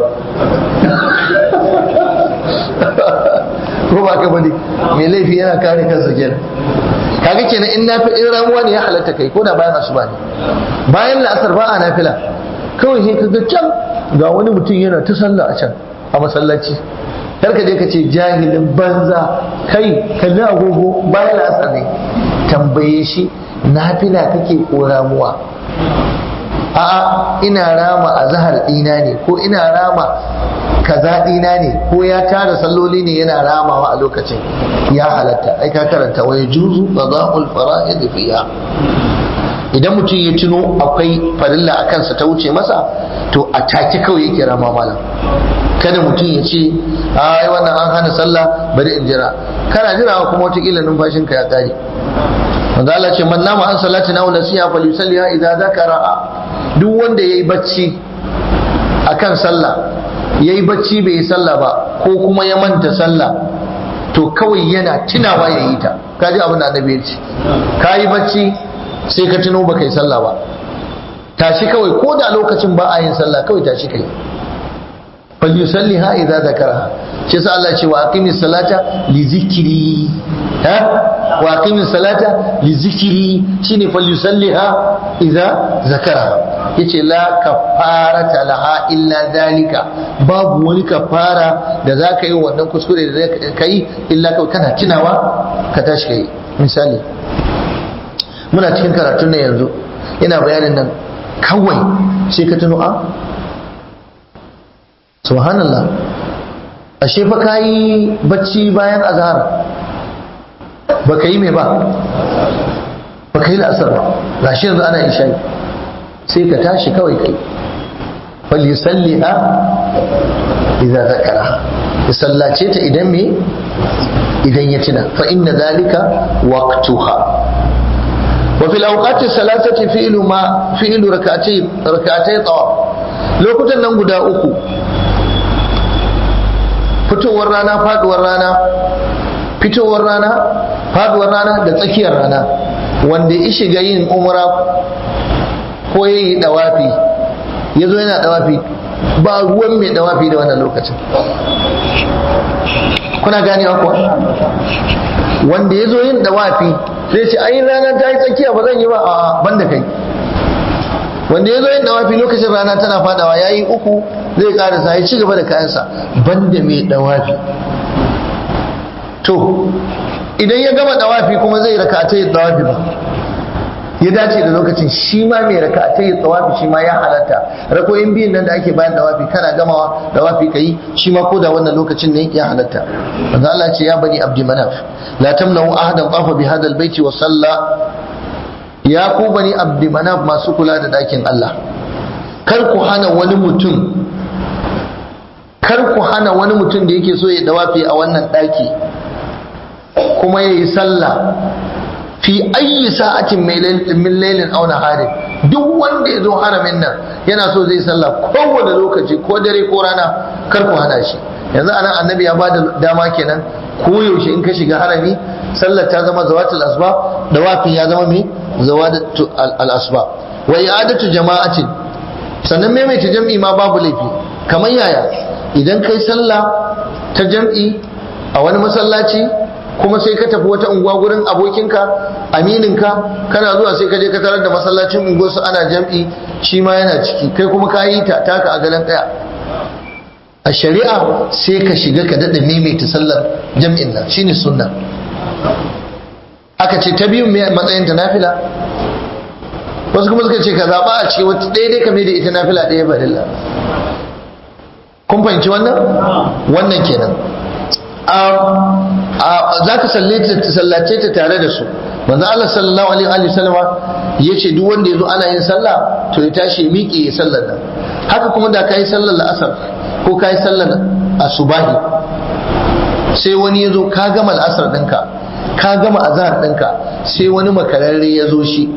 ko ba ka bane mai laifi yana kare kansa kenan kaga kenan in nafi in ramuwa ne ya halatta kai ko da bayan asuba ne bayan la'asar ba a nafila kawai sai kaga can ga wani mutum yana ta sallah a can a masallaci kar ka je ka ce jahilin banza kai kalli agogo bayan la'asar ne tambaye shi nafila kake ko ramuwa a'a ina rama a zahar ɗina ne ko ina rama kaza ɗina ne ko ya tara salloli ne yana ramawa a lokacin ya halatta ai ka karanta wa yajuzu qada'ul fara'id fiha idan mutum ya tuno akwai farilla a kansa ta wuce masa to a take kawai yake rama malam kada mutum ya ce ai wannan an hana sallah bari in jira kana jirawa kuma wataƙila numfashinka ya ƙare manzo Allah ce man nama an salati na wala siya fa yusalliha idza zakara duk wanda yayi bacci akan sallah yayi bacci bai yi sallah ba ko kuma ya manta sallah to kawai yana tunawa yayi ta kaji abin da annabi ya ce kayi bacci sai ka tuno baka yi sallah ba tashi kawai ko da lokacin ba a yin sallah kawai tashi kai falyusalliha idza zakaraha shi yasa Allah ce wa aqimis salata li zikri ha wa aqimis salata li zikri shine falyusalliha idza zakaraha yace la kafarata laha illa dalika babu wani kafara da zaka yi wannan kuskure da kai illa kawai kana tunawa ka tashi kai misali muna cikin karatun nan yanzu ina bayanin nan kawai sai ka tuno a subhanallah ashe fa kayi bacci bayan azhar baka yi mai ba baka yi la'asar ba gashi yanzu ana isha sai ka tashi kawai kai fal yusalliha idza zakara ya sallace ta idan me idan ya tuna fa inna dhalika waqtuha wa fil awqati salasati fi'lu ma fi'lu rak'atay rak'atay tawaf lokutan nan guda uku fitowar rana faduwar rana fitowar rana faduwar rana da tsakiyar rana wanda ya shiga yin umra ko ya yi dawafi ya zo yana dawafi ba ruwan mai dawafi da wannan lokacin kuna ganewa kuwa wanda ya zo yin dawafi zai ce ai rana ta yi tsakiya ba zan yi ba a banda kai wanda ya zo yin dawafi lokacin rana tana fadawa ya yi uku zai karasa ya ci gaba da kayansa banda mai dawafi to idan ya gama dawafi kuma zai raka ta yi dawafi ba ya dace da lokacin shi ma mai raka ta yi dawafi shi ma ya halatta rakoyin biyun nan da ake bayan dawafi kana gamawa dawafi kai shi ma ko da wannan lokacin ne ya halatta manzo Allah ce ya bani abdi manaf la tamna'u ahadan tafa bi hadha albayti wa salla ya ku bani abdi manaf masu kula da dakin Allah kar ku hana wani mutum kar ku hana wani mutum da yake so ya dawafi a wannan daki kuma ya yi sallah fi ayi sa'atin min lailin aw naharin duk wanda ya zo haramin nan yana so zai sallah kowane lokaci ko dare ko rana kar ku hana shi yanzu anan annabi ya bada dama kenan ko yaushe in ka shiga harami sallar ta zama zawatul asba dawafin ya zama me zawatul al asba wa i'adatu jama'atin sannan maimaita jam'i ma babu laifi kamar yaya idan kai sallah ta jam'i a wani masallaci kuma sai ka tafi wata unguwa gurin abokinka amininka kana zuwa sai ka je ka tarar da masallacin unguwarsu ana jam'i shi ma yana ciki kai kuma ka yi ta taka a galan ɗaya a shari'a sai ka shiga ka daɗa maimaita sallar jam'in nan shine sunna aka ce ta biyun matsayin ta nafila wasu kuma suka ce ka zaɓa a ce wata ɗaya dai kame da ita nafila ɗaya farilla kun fahimci wannan wannan kenan za ka sallace ta tare da su manzo Allah sallallahu alaihi wa sallama yace duk wanda yazo ana yin sallah to ya tashi ya miƙe ya sallar nan haka kuma da kai sallar la'asar ko kai sallar asubahi sai wani yazo ka gama al'asar ɗinka ka gama azhar ɗinka sai wani makararre ya zo shi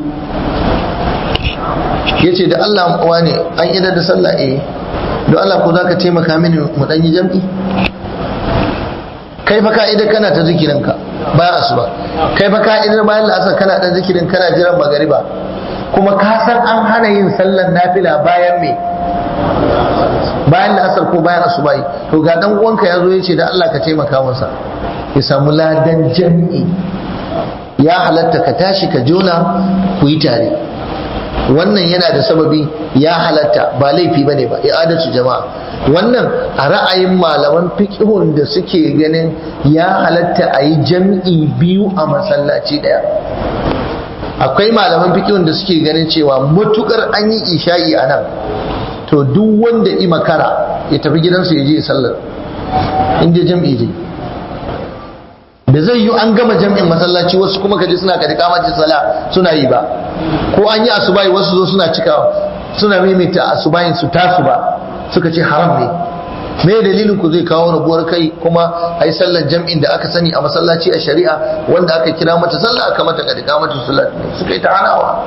yace da Allah wane an idar da sallah eh don Allah ko zaka taimaka mini mu dan yi jam'i kai fa ka'ida kana ta zikirinka bayan asuba kai fa ka idar bayan la'asar kana dan zikirin kana jiran magariba kuma ka san an hana yin sallar nafila bayan me bayan la'asar ko bayan asuba to ga dan uwanka ya zo ya ce da Allah ka taimaka masa ya samu ladan jam'i ya halatta ka tashi ka jona ku yi tare wannan yana da sababi ya halatta ba laifi bane ba i'adatu jama'a wannan a ra'ayin malaman fiqhun da suke ganin ya halatta a yi jam'i biyu a masallaci daya akwai malaman fiqhun da suke ganin cewa matukar an yi isha'i a nan to duk wanda i makara ya tafi gidansu ya je ya sallar inda jam'i dai da zai yi an gama jam'in masallaci wasu kuma kaji suna kadi kamacin sala suna yi ba ko an yi asubahi wasu zo suna cikawa suna mimita asubahin su tasu ba suka ce haram ne me dalilin ku zai kawo rabuwar kai kuma a yi sallar jam'in da aka sani a masallaci a shari'a wanda aka kira mata sallah aka mata kadi kamacin sala suka yi ta hanawa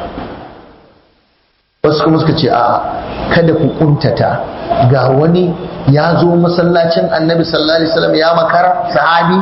wasu kuma suka ce a'a kada ku kuntata ga wani ya zo masallacin annabi sallallahu alaihi wasallam ya makara sahabi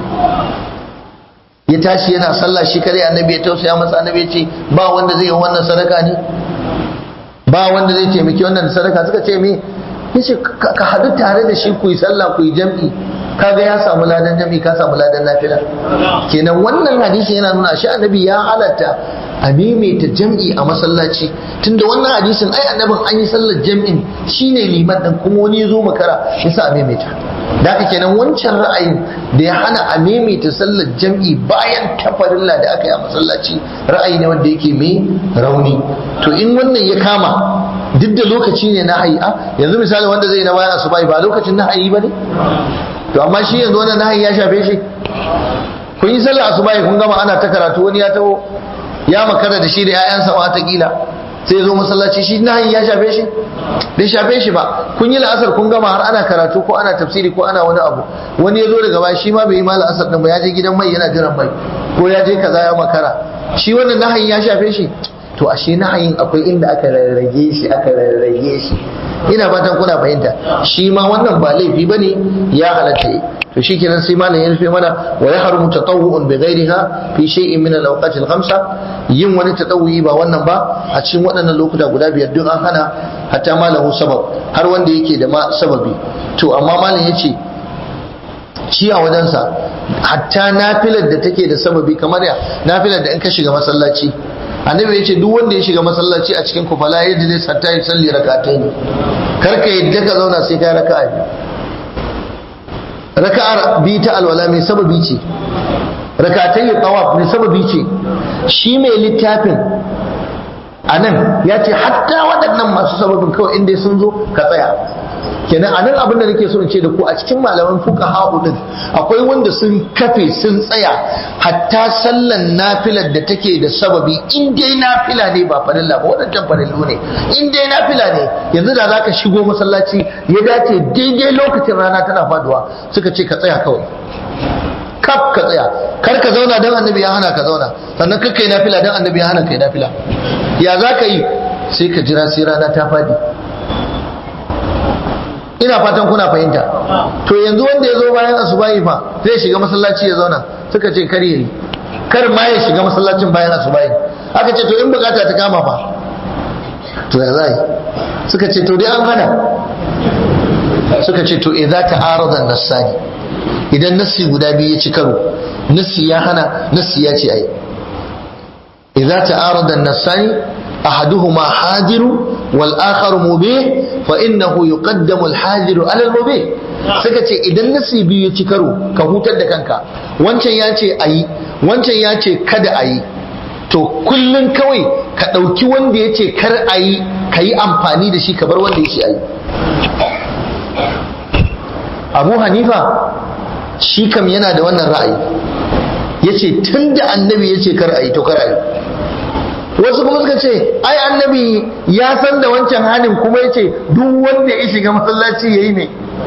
ya tashi yana sallah shi kare annabi ya tausaya masa annabi ya ce ba wanda zai yi wannan sadaka ne ba wanda zai taimaki wannan sadaka suka ce me yace ka hadu tare da shi ku yi sallah ku yi jam'i kaga ya samu ladan jam'i ka samu ladan nafila kenan wannan hadisi yana nuna shi annabi ya halatta a maimaita jam'i a masallaci tunda wannan hadisin ai annabin an yi sallar jam'in shine liman din kuma wani ya zo makara yasa a maimaita da haka kenan wancan ra'ayin da ya hana a maimaita sallar jam'i bayan tafarilla da aka yi a masallaci ra'ayi ne wanda yake mai rauni to in wannan ya kama duk da lokaci ne na hayi yanzu misali wanda zai na bayan asuba ba lokacin na hayi ba ne to amma shi yanzu wannan na hayi ya shafe shi kun yi sallar asuba kun gama ana ta karatu wani ya taho ya makara da shi da 'ya'yansa watakila sai zo masallaci shi nahin ya shafe shi bai shafe shi ba kun yi la'asar kun gama har ana karatu ko ana tafsiri ko ana wani abu wani ya zo daga baya shi ma bai yi ma la'asar din ba ya je gidan mai yana jiran mai ko ya je kaza ya makara shi wannan nahin ya shafe shi to ashe nahayin akwai inda aka rarrage shi aka rarrage shi ina fatan kuna fahimta shi ma wannan ba laifi bane ya halatta to shikenan sai malam ya rufe mana wa ya harumu tatawwu'un bi ghairiha fi shay'in min al-awqat al-khamsa yin wani tatawwi ba wannan ba a cikin waɗannan lokuta guda biyar duk an hana hatta malahu sabab har wanda yake da ma sababi to amma malam yace shi a wajensa hatta nafilar da take da sababi kamar ya nafilar da in ka shiga masallaci annabi ya ce duk wanda ya shiga masallaci a cikin kufala ya ji hatta ya salli rakatai ne karka yadda ka zauna sai ka raka'a biyu raka'ar bi ta alwala mai sababi ce rakatai ya tawaf mai sababi ce shi mai littafin a nan ya ce hatta waɗannan masu sababin kawai inda sun zo ka tsaya kenan a nan abin da nake so in ce da ku a cikin malaman fuka din akwai wanda sun kafe sun tsaya hatta sallan nafilar da take da sababi in dai nafila ne ba farilla ba wadancan farillu ne in dai nafila ne yanzu da zaka shigo masallaci ya dace daidai lokacin rana tana faduwa suka ce ka tsaya kawai kaf ka tsaya kar ka zauna dan annabi ya hana ka zauna sannan kar kai nafila dan annabi ya hana kai nafila ya za ka yi sai ka jira sai rana ta fadi ina fatan kuna fahimta to yanzu wanda ya zo bayan asubahi fa zai shiga masallaci ya zauna suka ce kar yayi kar ma ya shiga masallacin bayan asubahi aka ce to in bukata ta kama fa to ya zai suka ce to dai an hana suka ce to idza ta'arada nasani idan nassi guda biyu ya ci karo nassi ya hana nassi ya ce ai idza ta'arada nasani أحدهما حاضر والآخر مبيح فإنه يقدم الحاضر على المبيح suka ce idan nasi biyu ya ci karo ka hutar da kanka wancan ya ce a yi wancan ya ce kada a yi to kullum kawai ka ɗauki wanda ya ce kar a yi ka yi amfani da shi ka bar wanda ya ce a yi abu hanifa shi kam yana da wannan ra'ayi ya ce tun da annabi ya ce kar a yi to kar a yi wasu kuma suka ce ai annabi ya san da wancan hanin kuma ya ce duk wanda ya shiga masallaci ya yi ne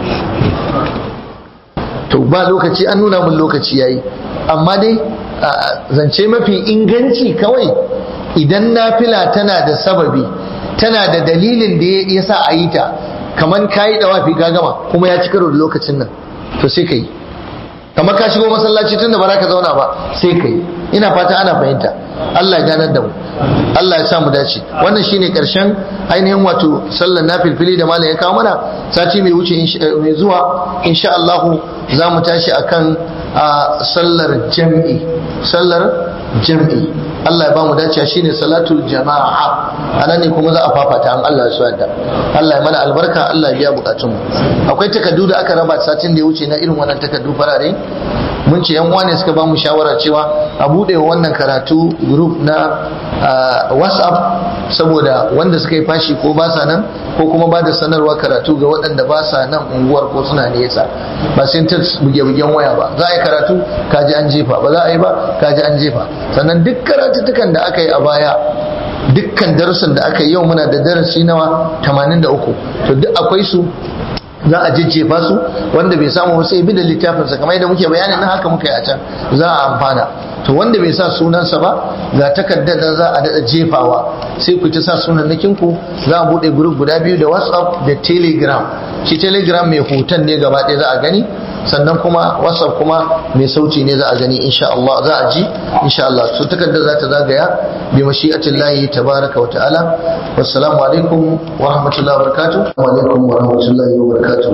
to ba lokaci an nuna mun lokaci ya yi amma dai zance mafi inganci kawai idan nafila tana da sababi tana da dalilin da ya sa a yi ta kamar ka yi dawafi ka gama kuma ya ci karo da lokacin nan to sai ka yi kamar ka shigo masallaci tun da ba za ka zauna ba sai kai ina fata ana fahimta Allah ya ganar da mu Allah ya sa mu dace wannan shine karshen ainihin wato sallar nafilfili da malam ya kawo mana sati mai wuce mai zuwa insha Allah za mu tashi akan sallar jam'i sallar jam'i Allah ya ba mu dace shine salatul jama'a anan ne kuma za a fafata an Allah ya so yadda Allah ya mana albarka Allah ya biya bukatun mu akwai takardu da aka raba satin da ya wuce na irin wannan takardu farare mun ce yan ne suka ba mu shawara cewa a bude wannan karatu group na whatsapp saboda wanda suka yi fashi ko ba sa nan ko kuma ba da sanarwa karatu ga waɗanda ba sa nan unguwar ko suna nesa ba sai ta buge-bugen waya ba za a yi karatu kaji an jefa ba za a yi ba kaji an jefa sannan duk karatuttukan da aka yi a baya dukkan darussan da aka yi yau muna da darasi nawa 83 to duk akwai su za a jejjefa su wanda bai samu sai bi da littafinsa kamar yadda muke bayanin nan haka muka yi a can za a amfana to wanda bai sa sunansa ba ga takardar da za a daɗa jefawa sai ku ta sa sunan ku za a buɗe group guda biyu da whatsapp da telegram shi telegram mai hoton ne gaba ɗaya za a gani sannan kuma whatsapp kuma mai sauti ne za a gani insha Allah za a ji insha Allah so takardar za ta zagaya bi mashi'atillahi tabaraka wa ta'ala wassalamu alaikum wa rahmatullahi wa barakatuh wa alaikum wa rahmatullahi wa barakatuh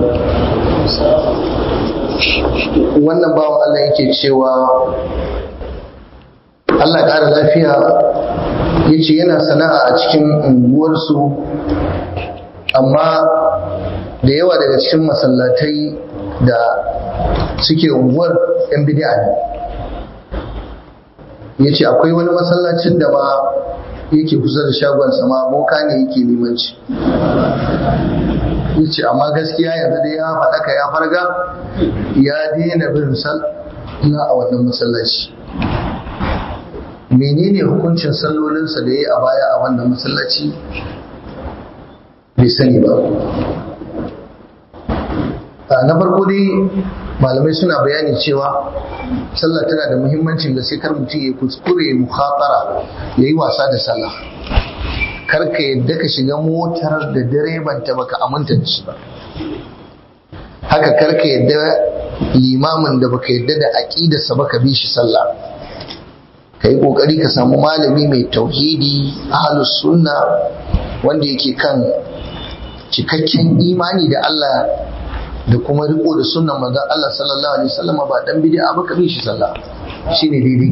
wannan bawan Allah yake cewa Allah ƙara lafiya ya ce yana sana'a a cikin unguwarsu amma da yawa daga cikin masallatai da suke unguwar 'yan bidiya ne ya ce akwai wani masallacin da ma yake kusa da shagonsa ma boka ne yake limanci ya ce amma gaskiya yanzu dai ya faɗaka ya farga ya daina bin sallah a wannan masallaci menene hukuncin sallolinsa da ya yi a baya a wannan masallaci bai sani ba na farko dai malamai suna bayani cewa sallah tana da muhimmancin da sai kar mutum ya kuskure mukhatara ya yi wasa da sallah kar ka yadda ka shiga motar da direban ta baka aminta da shi ba haka kar ka yadda limamin da baka yadda da aqidarsa baka bi shi sallah ka yi kokari ka samu malami mai tauhidi ahlus sunna wanda yake kan cikakken imani da Allah da kuma riko da sunnan manzon Allah sallallahu alaihi wasallam ba dan bid'a ba ka bi shi sallah shine daidai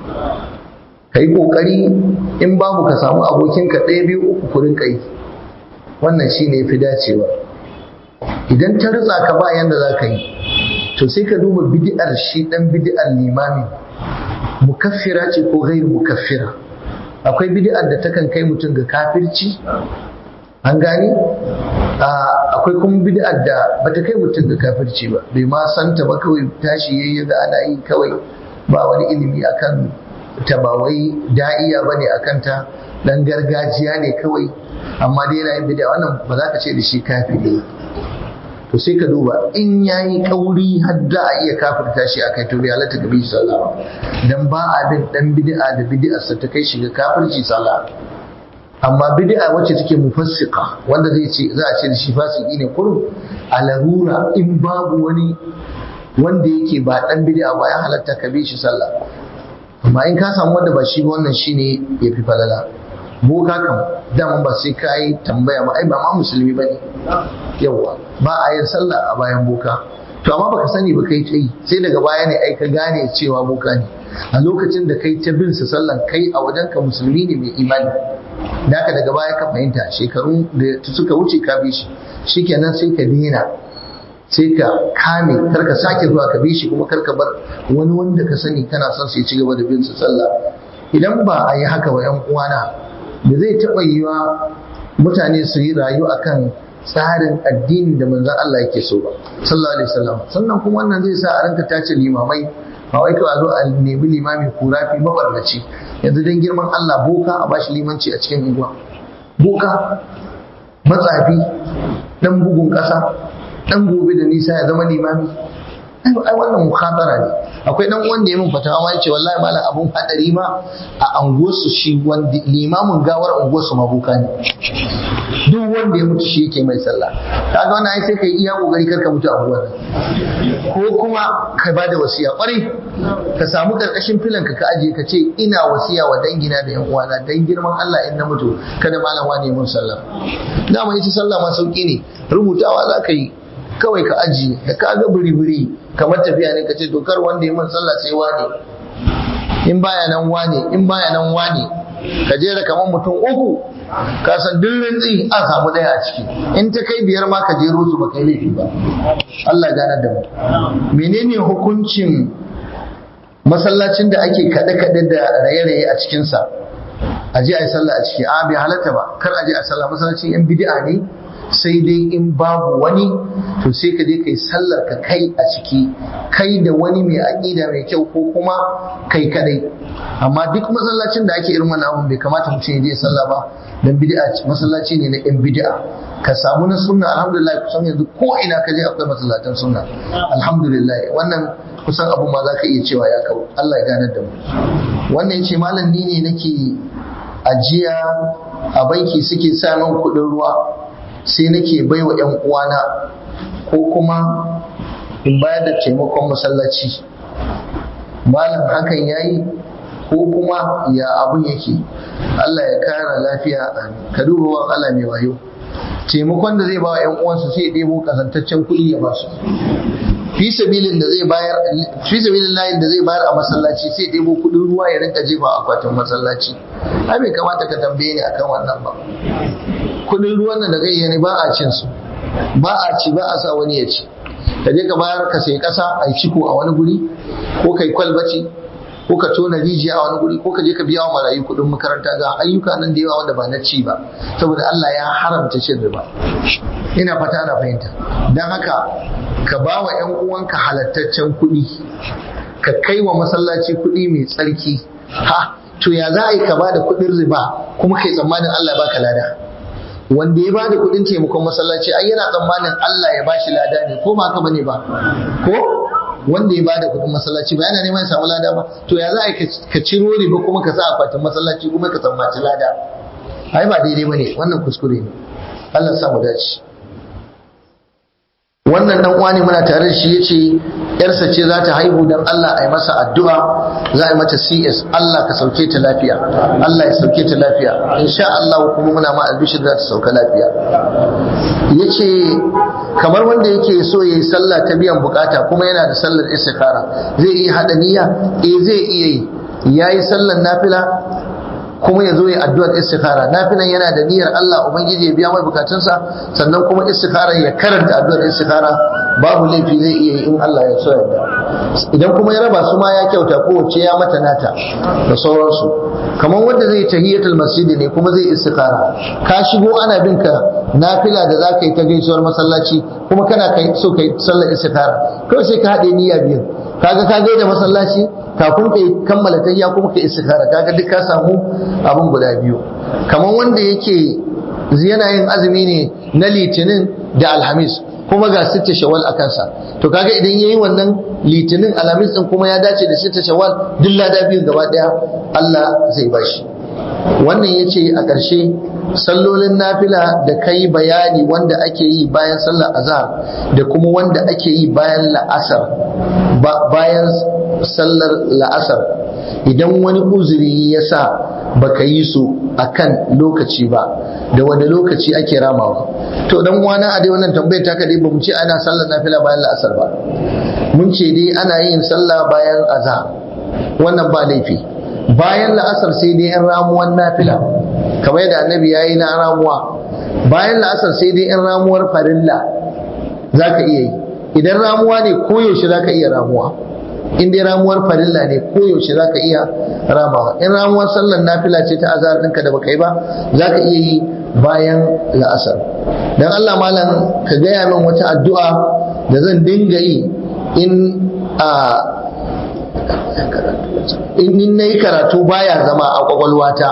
kai kokari in babu ka samu abokin ka ɗaya biyu uku ku rinka yi wannan shine yafi dacewa idan ta ritsa ka ba yanda za ka yi to sai ka duba bid'ar shi dan bid'ar limami mukaffira ce ko gairu mukaffira akwai bid'ar da takan kai mutum ga kafirci an gani akwai kuma bid'ar da bata kai mutum ga kafirci ba bai ma santa ba kawai tashi yayi ga ana yi kawai ba wani ilimi akan ta ba wai da'iya bane akan ta dan gargajiya ne kawai amma dai yana yin bid'a wannan ba za ka ce da shi kafiri to sai ka duba in yayi kauri har da a iya kafirta shi akai to bai halatta ga bi sallah dan ba abin dan bid'a da bid'arsa ta kai shi ga kafirci sallah amma bid'a wacce take mufassika wanda zai ce za a ce da shi fasiki ne kurum a larura in babu wani wanda yake ba dan bid'a ba ya halatta ka bi shi sallah amma in ka samu wanda ba shi ba wannan shine yafi falala boka kam daman ba sai ka yi tambaya ba ai ba ma musulmi bane yawa ba a yin sallah a bayan boka to amma baka sani ba kai ta yi sai daga baya ne ai ka gane cewa boka ne a lokacin da kai ta bin sa sallan kai a wajen ka musulmi ne mai imani da haka daga baya ka fahimta shekaru da suka wuce ka bi shi shikenan sai ka dena sai ka kame kar ka sake zuwa ka bi shi kuma kar ka bar wani wanda ka sani kana son sai ci gaba da bin sa sallah idan ba a yi haka wa yan uwana da zai taɓa yiwa mutane su yi rayu akan tsarin addinin da manzon Allah yake so ba sallallahu alaihi wasallam sannan kuma wannan zai sa a ranka tace limamai ba wai kawai a zo a nemi limami kurafi mabarnaci yanzu dan girman Allah boka a bashi limanci a cikin unguwa boka matsafi dan bugun ƙasa dan gobe da nisa ya zama limami ai wannan mukhatara ne akwai dan wanda ya min fatawa ma yace wallahi malam abun hadari ma a anguwarsu shi wanda limamin gawar unguwarsu mabuka ne duk wanda ya mutu shi yake mai sallah kaga wannan ai sai kai iya kokari karka mutu a unguwar ko kuma ka bada wasiya kwarai ka samu karkashin filan ka ka aje ka ce ina wasiya wa dangina da yan uwana dan girman Allah in na mutu kada malam wani mun sallah dama yace sallah ma sauki ne rubutawa za ka yi kawai ka ajiye da ka ga buri-buri kamar tafiya ne ka ce dokar wanda ya mun sallah sai wane in baya nan wane in baya nan wane ka jera kamar mutum uku ka san duk rintsi an samu ɗaya a ciki in ta kai biyar ma ka jero su ba kai laifi ba Allah ya ganar da mu menene hukuncin masallacin da ake kaɗe-kaɗe da raye-raye a cikinsa a je a yi sallah a ciki a bai halatta ba kar a je a sallah masallacin yan bid'a ne sai dai in babu wani to sai ka je kai sallar ka kai a ciki kai da wani mai aƙida mai kyau ko kuma kai kadai amma duk masallacin da ake irin wannan abun bai kamata mutum ya je sallah ba dan bid'a masallaci ne na yan bid'a ka samu na sunna alhamdulillah kusan yanzu ko ina ka je akwai masallatan sunna alhamdulillah wannan kusan abu ma za ka iya cewa ya kawo Allah ya ganar da mu wannan ya ce malam ni ne nake ajiya a banki suke sa min kuɗin ruwa sai nake baiwa ‘yan uwana ko kuma in bayar da taimakon masallaci malam hakan ya yi ko kuma ya abun yake Allah ya kara lafiya ka duba wa Allah mai wayo taimakon da zai ba wa ‘yan uwansu sai ɗebo kasantaccen kuɗi ya ba su fi sabilin da zai bayar fi sabilin layin da zai bayar a masallaci sai ɗebo kuɗin ruwa ya rinka jefa akwatin masallaci ai bai kamata ka tambaye ni akan wannan ba kudin ruwan nan da kai ne ba a cin su ba a ci ba a sa wani ya ci ka je ka bayar ka sai kasa a ciko a wani guri ko kai kwalbaci ko ka tona rijiya a wani guri ko ka je ka biya wa marayu kudin makaranta ga ayyuka nan da yawa wanda ba na ci ba saboda Allah ya haramta cin riba ina fata ana fahimta dan haka ka ba wa ƴan uwanka halattaccen kuɗi ka kai wa masallaci kuɗi mai tsarki ha to ya za a yi ka ba da kuɗin riba kuma kai tsammanin Allah baka lada wanda ya bada kudin taimakon masallaci ai yana tsammanin Allah ya bashi lada ne ko ba haka bane ba ko wanda ya bada kudin masallaci ba yana neman ya samu lada ba to ya za a ka ciro riba kuma ka sa akwatin masallaci kuma ka tsammaci lada ai ba daidai bane wannan kuskure ne Allah sa mu dace wannan dan uwa ne muna tare da shi yace yarsa ce za ta haihu dan Allah a yi masa addu'a za a yi mata CS Allah ka sauke ta lafiya Allah ya sauke ta lafiya insha Allah kuma muna ma albishir za ta sauka lafiya yace kamar wanda yake so yayi sallah ta biyan bukata kuma yana da sallar istikhara zai iya hada niyya eh zai iya yi yayi sallar nafila kuma ya zo ya addu'ar istikhara nafilan yana da niyyar Allah ubangiji ya biya mai bukatunsa sannan kuma istikhara ya karanta addu'ar istikhara babu laifi zai iya yi in Allah ya so yadda idan kuma ya raba su ma ya kyauta kowace ya mata nata da sauransu kamar wanda zai tahiyatul masjid ne kuma zai istikhara ka shigo ana bin ka nafila da zaka yi ta gaisuwar masallaci kuma kana kai so kai sallar istikhara kawai sai ka haɗe niyya biyu kaga ka gaida masallaci kafin kai kammala tahiyya kuma ka istikhara kaga duk ka samu abin guda biyu kamar wanda yake yana yin azumi ne na litinin da alhamis kuma ga sitta shawal a kansa to kaga idan yayi wannan litinin alhamis din kuma ya dace da sitta shawal duk lada biyu gaba daya Allah zai bashi wannan yace a ƙarshe sallolin nafila da kai bayani wanda ake yi bayan sallar azhar da kuma wanda ake yi bayan la'asar bayan sallar la'asar idan wani uzuri ya sa baka yi su akan lokaci ba da wani lokaci ake ramawa to dan wana a dai wannan tambayar ta kadai bamu ce ana sallar nafila bayan la'asar ba mun ce dai ana yin sallah bayan azhar wannan ba laifi bayan la'asar sai dai yan ramuwan nafila kamar yadda annabi yayi na ramuwa bayan la'asar sai dai yan ramuwar farilla zaka iya yi idan ramuwa ne koyaushe zaka iya ramuwa in dai ramuwar farilla ne koyaushe zaka iya ramawa in ramuwar sallar nafila ce ta azhar ɗinka da baka yi ba zaka iya yi bayan la'asar dan Allah malam ka gaya min wata addu'a da zan dinga yi in a in nayi karatu baya zama a kwakwalwata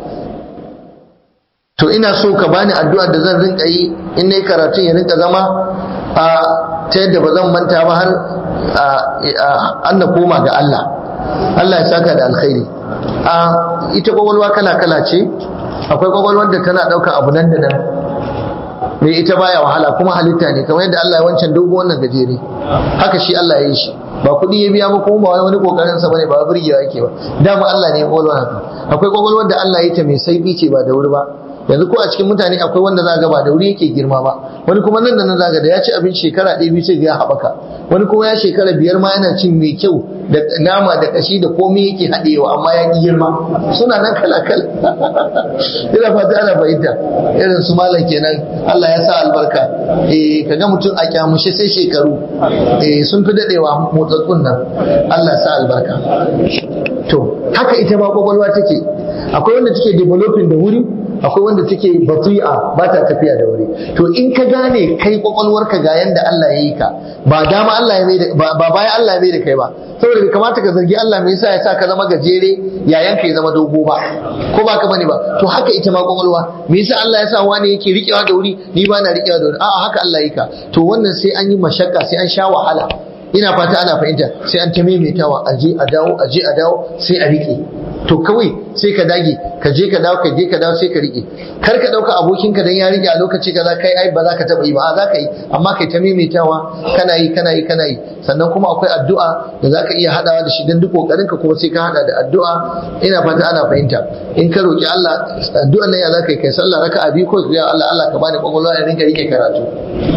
to ina so ka bani addu'ar da zan rinka yi in nayi karatu ya rinka zama a ta yadda ba zan manta ba har an na koma ga Allah Allah ya saka da alkhairi a ita kwakwalwa kala kala ce akwai kwakwalwar da tana ɗaukar abu nan da nan me ita baya wahala kuma halitta ne kamar yadda Allah ya wancan dogo wannan gajere haka shi Allah ya yi shi ba kuɗi ya biya ba kuma ba wani kokarin sa bane ba burgewa yake ba dama Allah ne ya kwakwalwa haka akwai kwakwalwar da Allah ya ta mai saibi ce ba da wuri ba yanzu ko a cikin mutane akwai wanda za ga ba da wuri yake girma ba wani kuma nan da nan za ga da ya ci abinci shekara ɗaya biyu sai ga ya haɓaka wani kuma ya shekara biyar ma yana cin mai kyau da nama da kashi da komai yake haɗewa amma ya ƙi girma suna nan kala kala ina fata ana fahimta irin su malam kenan Allah ya sa albarka eh kaga mutum a kyamushe sai shekaru eh sun fi dadewa motsattun nan Allah ya sa albarka to haka ita ma kwakwalwa take akwai wanda take developing da wuri akwai wanda take bati'a ba ta tafiya da wuri to in ka gane kai kwakwalwarka ga yanda Allah ya yi ka ba dama Allah ya mai da ba bayan Allah ya mai da kai ba saboda bai kamata ka zargi Allah me yasa ya sa ka zama gajere yayan ka ya zama dogo ba ko ba ka bane ba to haka ita ma kwakwalwa me yasa Allah ya sa wani yake rikewa da wuri ni ba na rikewa da wuri a'a haka Allah ya yi ka to wannan sai an yi mashakka sai an sha wahala ina fata ana fahimta sai an ta maimaitawa aje a dawo aje a dawo sai a rike to kawai sai ka dage ka je ka dawo ka je ka dawo sai ka rike kar ka dauka abokinka dan ya rike a lokaci kaza kai ai ba za ka taba yi ba za ka yi amma kai ta maimaitawa kana yi kana yi kana yi sannan kuma akwai addu'a da za ka iya hadawa da shi dan duk kokarin ka kuma sai ka hada da addu'a ina fata ana fahimta in ka roki Allah addu'an nan ya za ka yi kai sallah raka'a biyu ko ya Allah Allah ka bani kwakwalwa in rinka rike karatu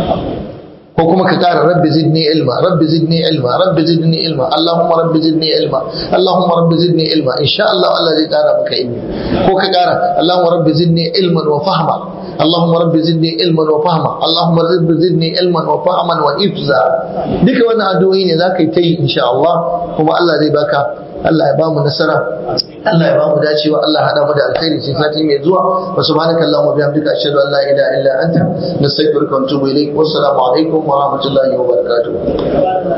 ko kuma ka kara rabbi zidni ilma rabbi zidni ilma rabbi zidni ilma allahumma rabbi zidni ilma allahumma rabbi zidni ilma insha Allah Allah zai kara maka ilmi ko ka kara allahumma rabbi zidni ilman wa fahma allahumma rabbi zidni ilman wa fahma allahumma rabbi zidni ilman wa fahman wa ifza duka wannan addu'o'i ne zaka yi ta yi insha Allah kuma Allah zai baka Allah ya bamu nasara Allah ya bamu dacewa Allah hada mu da alkhairi sai sati mai zuwa wa subhanaka allahumma bihamdika ashhadu an la ilaha illa anta nastaghfiruka wa atubu ilaik wassalamu alaikum wa rahmatullahi wa barakatuh